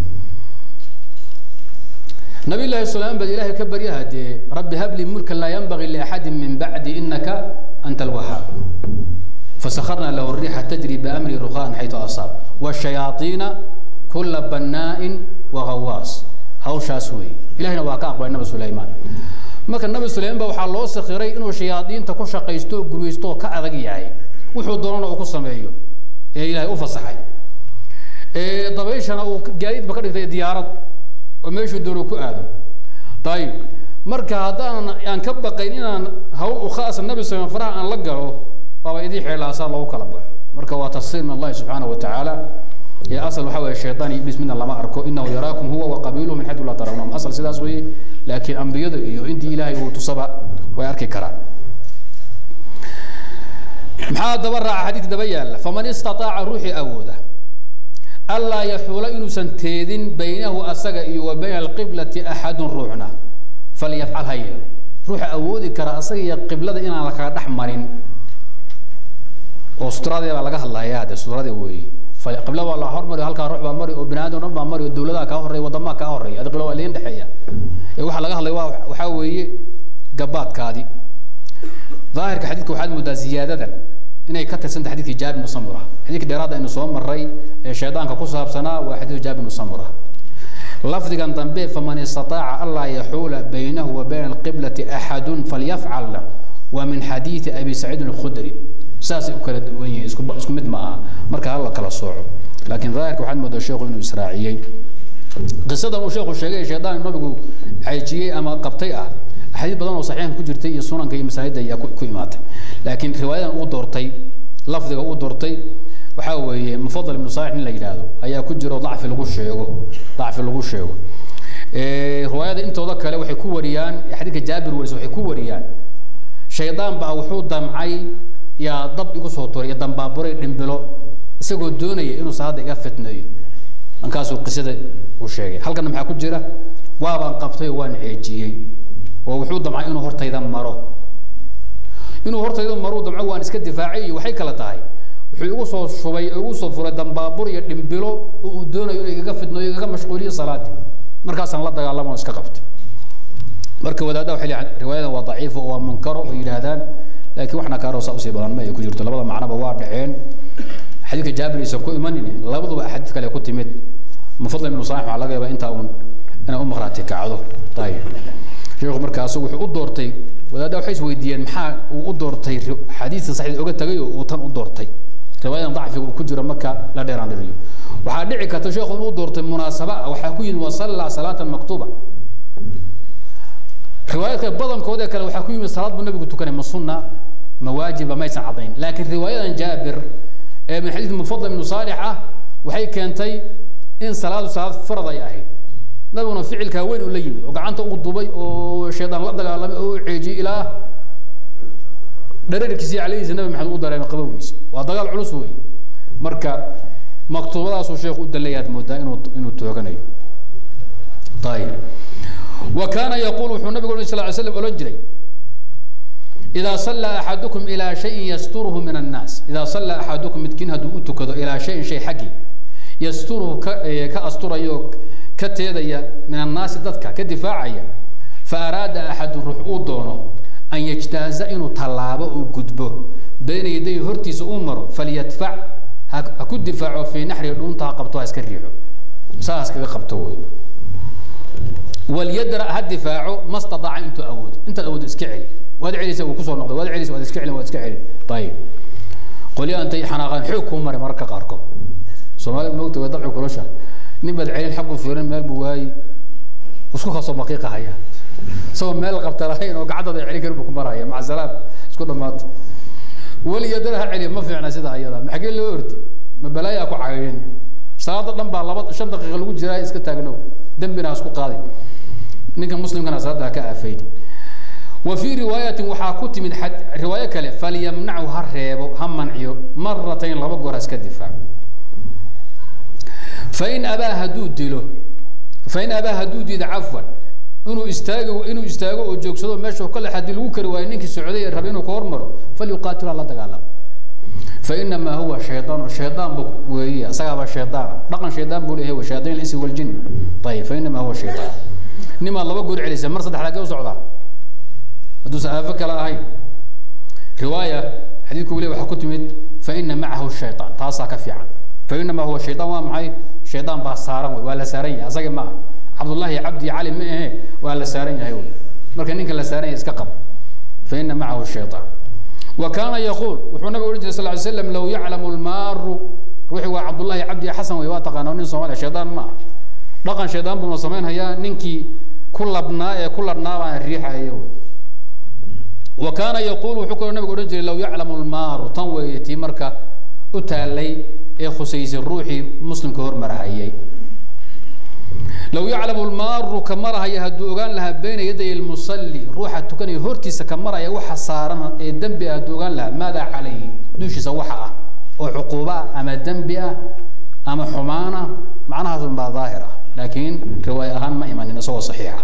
Speaker 1: nabi llahi sulaam bad ilaahay ka baryaha dee rabbi habli mulkan laa yanbagii liaxadin min bacdi inaka anta alwahaab فسخرنا له الريح تجري بأمر رخاء حيث أصاب والشياطين كل بناء وغواص هوشاس وي إلهنا واقع أقوى النبي سليمان marka nabi suleyman ba waxaa loo sakhiray inuu shayaadiinta ku shaqaysto oo gumaysto oo ka adag yahay wuxuu doonana uu ku sameeyo ee ilaahay u fasaxay ee dabayshana uu gaadiidba ka dhigtay diyaarad oo meeshuu doono ku aado ayib marka haddaan aan ka baqayn inaan hawl u khaasa nabi suleyman faraha aan la galo waaba idii xeelaasaa loogu kala baxo marka waa tafsiir min allahi subxaanahu wa tacaala ee asal waxaa weeye shaytaan iyo iblis midna lama arko inahu yaraakum huwa wa qabiiluhu min xaytu laa tarawnahum asal sidaas weeye laakiin ambiyada iyo intii ilaahay uu tusaba way arki karaan maxaa daba raaca xadiidka daba yaalla faman istataaca ruuxii awooda allaa yaxuula inuusan teedin baynahu asaga iyo wa bayna alqiblati axadun ruuxna falyafcal ha yeelo ruuxa awoodi kara asaga iyo qiblada inaan la kala dhex marin oo sutradii baa laga hadlayaa de sutradii weeye qibla waa la hormari halkaa ruux baa mari oo bini aadam dhan baa mari oo dawladaha kaa horreeya wadamaha kaa horreeya adi qibla waa liin dhexeeya ee waxaa laga hadlaya waa waxaa weeye gabaadkaadi daahirka xadiidka waxaad moodaa ziyaadadan inay ka tirsanta xadiidkii jaabir ibnu samura xadiidka dheeraada aynu soo maray ee shaydaanka ku saabsanaa waa xadiidku jaabir ibnu samura lafdigan dambe faman istataaca anlaa yaxuula baynahu wa bayna alqiblati axadun falyafcalna waa min xadiidi abi saciidin alkhudri saasay u kala duwan yihiin isku isku mid ma aha marka hala kala sooco laakiin daahirka waxaad moodaa sheekhu inuu israaciyey qisada uu sheekhu sheegay shaydaan nabigu xaajiyey ama qabtay ah axaadiis badan oo saxiixan ku jirtay iyo sunanka iyo masaajidda ayaa ku imaatay laakiin riwaayadan uu doortay lafdiga uu doortay waxaa weeye mufadal ibnu saalix nin la yidhaahdo ayaa ku jiro dacfi lagu sheego dacfi lagu sheego riwaayada intooda kale waxay ku wariyaan xadiidka jaabir waris waxay ku wariyaan shaydaan baa wuxuu damcay yaa dab igu soo turay iyo dambaaburay dhimbilo isagoo doonaya inuu salaada iga fitneeyo markaasuu qisada uu sheegay halkana maxaa ku jira waabaan qabtay oo waan ceejiyey oo wuxuu damcay inuu hortayda maro inuu hortayda maro damco waan iska difaacay iyo waxay kala tahay wuxuu igu soo shubay oo igu soo furay dambaabur iyo dhimbilo oo uu doonayo inuu igaga fitneeyo igaga mashquuliyo salaadii markaasaan la dagaalamo oo iska qabtay marka wadaadaha waxay leeyahay riwaayadan waa daciif oo waa munkaro oo yidhaahdaan laakiin waxna kaaroo saa usii badan ma ay ku jirto labada macnoba waa dhaceen xadiidka jaabir aysan ku imanin labaduba axaadiis kale ku timid mufadal ibnu saalix waxaa laga yaabaa intaa uun inay u maqraati kacdo ayib sheekhu marka asagu wuxuu u doortay wadaadda waxay is weydiiyeen maxaa uu u doortay xadiidka saxiid oga tagay oo uu tan u doortay riwaayadan dacfiga uu ku jiro marka la dheeraan dhiriyo waxaa dhici karta sheekhu inuu doortay munaasaba ah waxaa ku yimid wasallaa salaatan maktuuba riwaayaadka badankooda kale waxaa ku yimid salaad buu nabigu tukanay ma sunna ma waajiba maysan caddayn laakiin riwaayadan jaabir ee min xadiid mufadal ibnu saalix ah waxay keentay in salaadu salaad farad ay ahayd nabiguna ficilkaa weyn uu la yimid oo gacanta uu dubay oo shaydaan la dagaalamay oo u ceejiyey ilaa dhararkiisii calayhiisa nabi maxamed u dareemay qabowgiisa waa dagaal culus wey marka maktuubadaasuu sheekhu u dalayaad moodaa inuu inuu tooganayo ayib wa kaana yaquul wuxuu nabigu sal ly slam odhan jiray إذا صلى أحدكم إلى شيء يستره من الناس إذا صلى أحدكم متكين هدو أتكدو إلى شيء شيء حقي يستره كأستر يوك كتيديا من الناس ضدك كدفاعيا فأراد أحد الروح دونه أن يجتاز إنه طلابه وقدبه بين يديه هرتيس أمره فليدفع هكو دفاعه في نحر دون تعقبته أسكريحه ساس كذا قبته وليدرأ هالدفاع ما استطاع أن تؤود أنت الأود اسكعلي waad celisa wuu kusoo noqday waad celisa waad iska celin waad iska celin ayib qolyaha intay xanaaqaan xoog kuu maray mararka qaarkood soomaalida moogta waa dabci kulasha nin baad celin xaggu fiirin meel buu waayi isku kasoo baqiiqa haya isagoo meel qabta lahayn oo gacantooda celin karin buu ku maraya maca salaam isku dhammaata weliga dad ha celiya ma fiicna sida ayada maxagee loo ordi ma balaayaa ku caydhin salaada dhan baa laba shan daqiiqa lagu jiraa iska taagno dembina ha isku qaadi ninka muslimkana salaada ha ka aafaydi wa fii riwaayatin waxaa ku timid riwaayo kale falyamnachu ha reebo ha manciyo maratayn laba goor ha iska difaac fain abaa hadduu dilo fain abaa hadduu diido cafwan inuu istaago inuu istaago oo joogsado meesha kale haddii lagu kari waayo ninkii socday ee raba inuu ka hormaro falyuqaatil ha la dagaalamo fainamaa huwa shayaan shayaan bu weeye isagaaba shayaan dhaqan shayaan buu leeyahay shayaaiin insi waljin ayib fainamaa huwa shayaan nimaad laba goor celisa mar saddex lagee u socdaa hadduusan aafo kale ahayn riwaaya xadiidku weli waxaa ku timid faina macahu shayaan taasaa ka fiican fainamaa huwa shayaan waa maxay shayaan baa saaran wey waa la saaran yahay asaga ma aha cabdullahi cabdi cali ma ahe waa la saaran yahay wey marka ninka la saaran yahay iska qab faina macahu shayaan wa kaana yaquul wuxuu nabiga odhan jiray sal ly slam low yaclamu lmaaru ruuxii waa cabdullahi cabdi xasan wey waa taqaana nin soomaaliya shaydaan ma ah dhaqan shaydaan buuna samaynhayaa ninkii ku labnaa ee ku ladhnaa baan riixaya wey wa kaana yaquul wuxuu kaloo nabiga odhan jiray low yaclamu lmaaru tan weeye tii marka u taallay ee khusaysay ruuxii muslimka hormarahayay low yaclamu lmaaru ka marahaya hadduu ogaan lahaa bayna yaday lmusalli ruuxa tukanaya hortiisa ka maraya waxa saaran ee dembi ah hadduu ogaan lahaa maadaa calayhi dushiisa waxa ah oo cuquuba ah ama dembi ah ama xumaan ah macnahaas un baa daahir ah laakiin riwaaya ahaan ma imanin isagoo saxiixa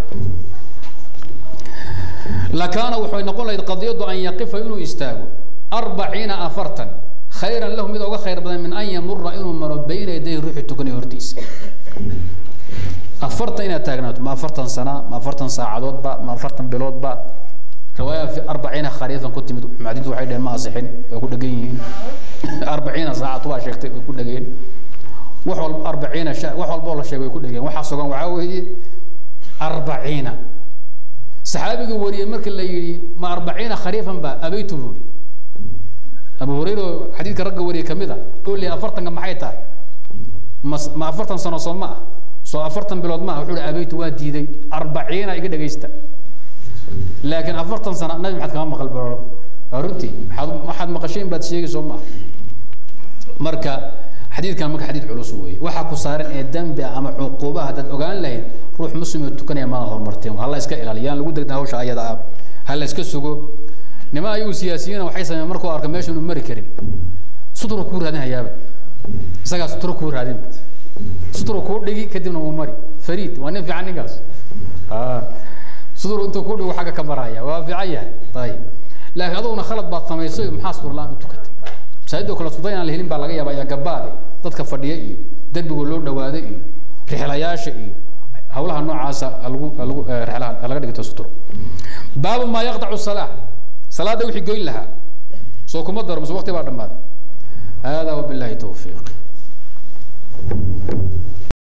Speaker 1: lakaana waxay noqon lahayd qadiyadu an yaqifa inuu istaago arbaciina afartan khayran lahu mid uga khayr badan min an yamura inuu maro bayna yaday ruuxii tukanaya hortiisa afartan inaad taagnaato ma afartan sana ma afartan saacadoodba ma afartan biloodba riwaaya fi arbaciina khariifan ku timid mucadintu waxay dheheen ma asixin way ku dhegan yihiin arbaciina saacad waa sheegtay way ku dhegeen wax walba arbaciina wax walboo la sheegay way ku dhegeen waxaa sugan waxaa weeye arbaciina saxaabiga wariyey marka la yidhi ma arbaciina khariifan ba abaytu buu yidhi abu hurayra oo xadiidka ragga wariyey kamid a oo leeyahay afartanka maxay tahay ma ma afartan sano soo ma ah soo afartan bilood maaha wuxuu hi abaytu waa diiday arbaciina iga dhegaysta laakiin afartan sana nabi maxaad kama maqal baroro waa runtii waxaad waxaad maqashay in baad sheegi soo maaha marka xadiidkan marka xadiid culus weeye waxaa ku saaran ee dembi ah ama cuquuba haddaad ogaan lahayd ruux muslim oo tukanaya maa horumarteen ha la iska ilaaliyo yaan lagu degna hawsha ayada ah ha la iska sugo nima ayagu siyaasiyiina waxay sameeyeen markuu arko meesha inuu mari karin suturu kuu raadin hayaaba isagaa suturo kuu raadin suturu kuu dhigi kadibna wuu mari fariid waa nin fiican ninkaas suturu intuu kuu dhigo xagga ka maraya waa fiican yahay ayib laakiin aduguna khalad baad samaysay maxaa sutur la-aan u tukatay masaajidoo kale suday aan la helin baa laga yaaba ayaa gabaade dadka fadhiya iyo derbiga loo dhawaado iyo rixlayaasha iyo hawlaha noocaasa lagu lagu rixlaha laga dhigto suturo baabu maa yaqdacu salaa salaada wixii goyn lahaa soo kuma daro mise waqti baa dhammaaday hada wabillahi tawfiiq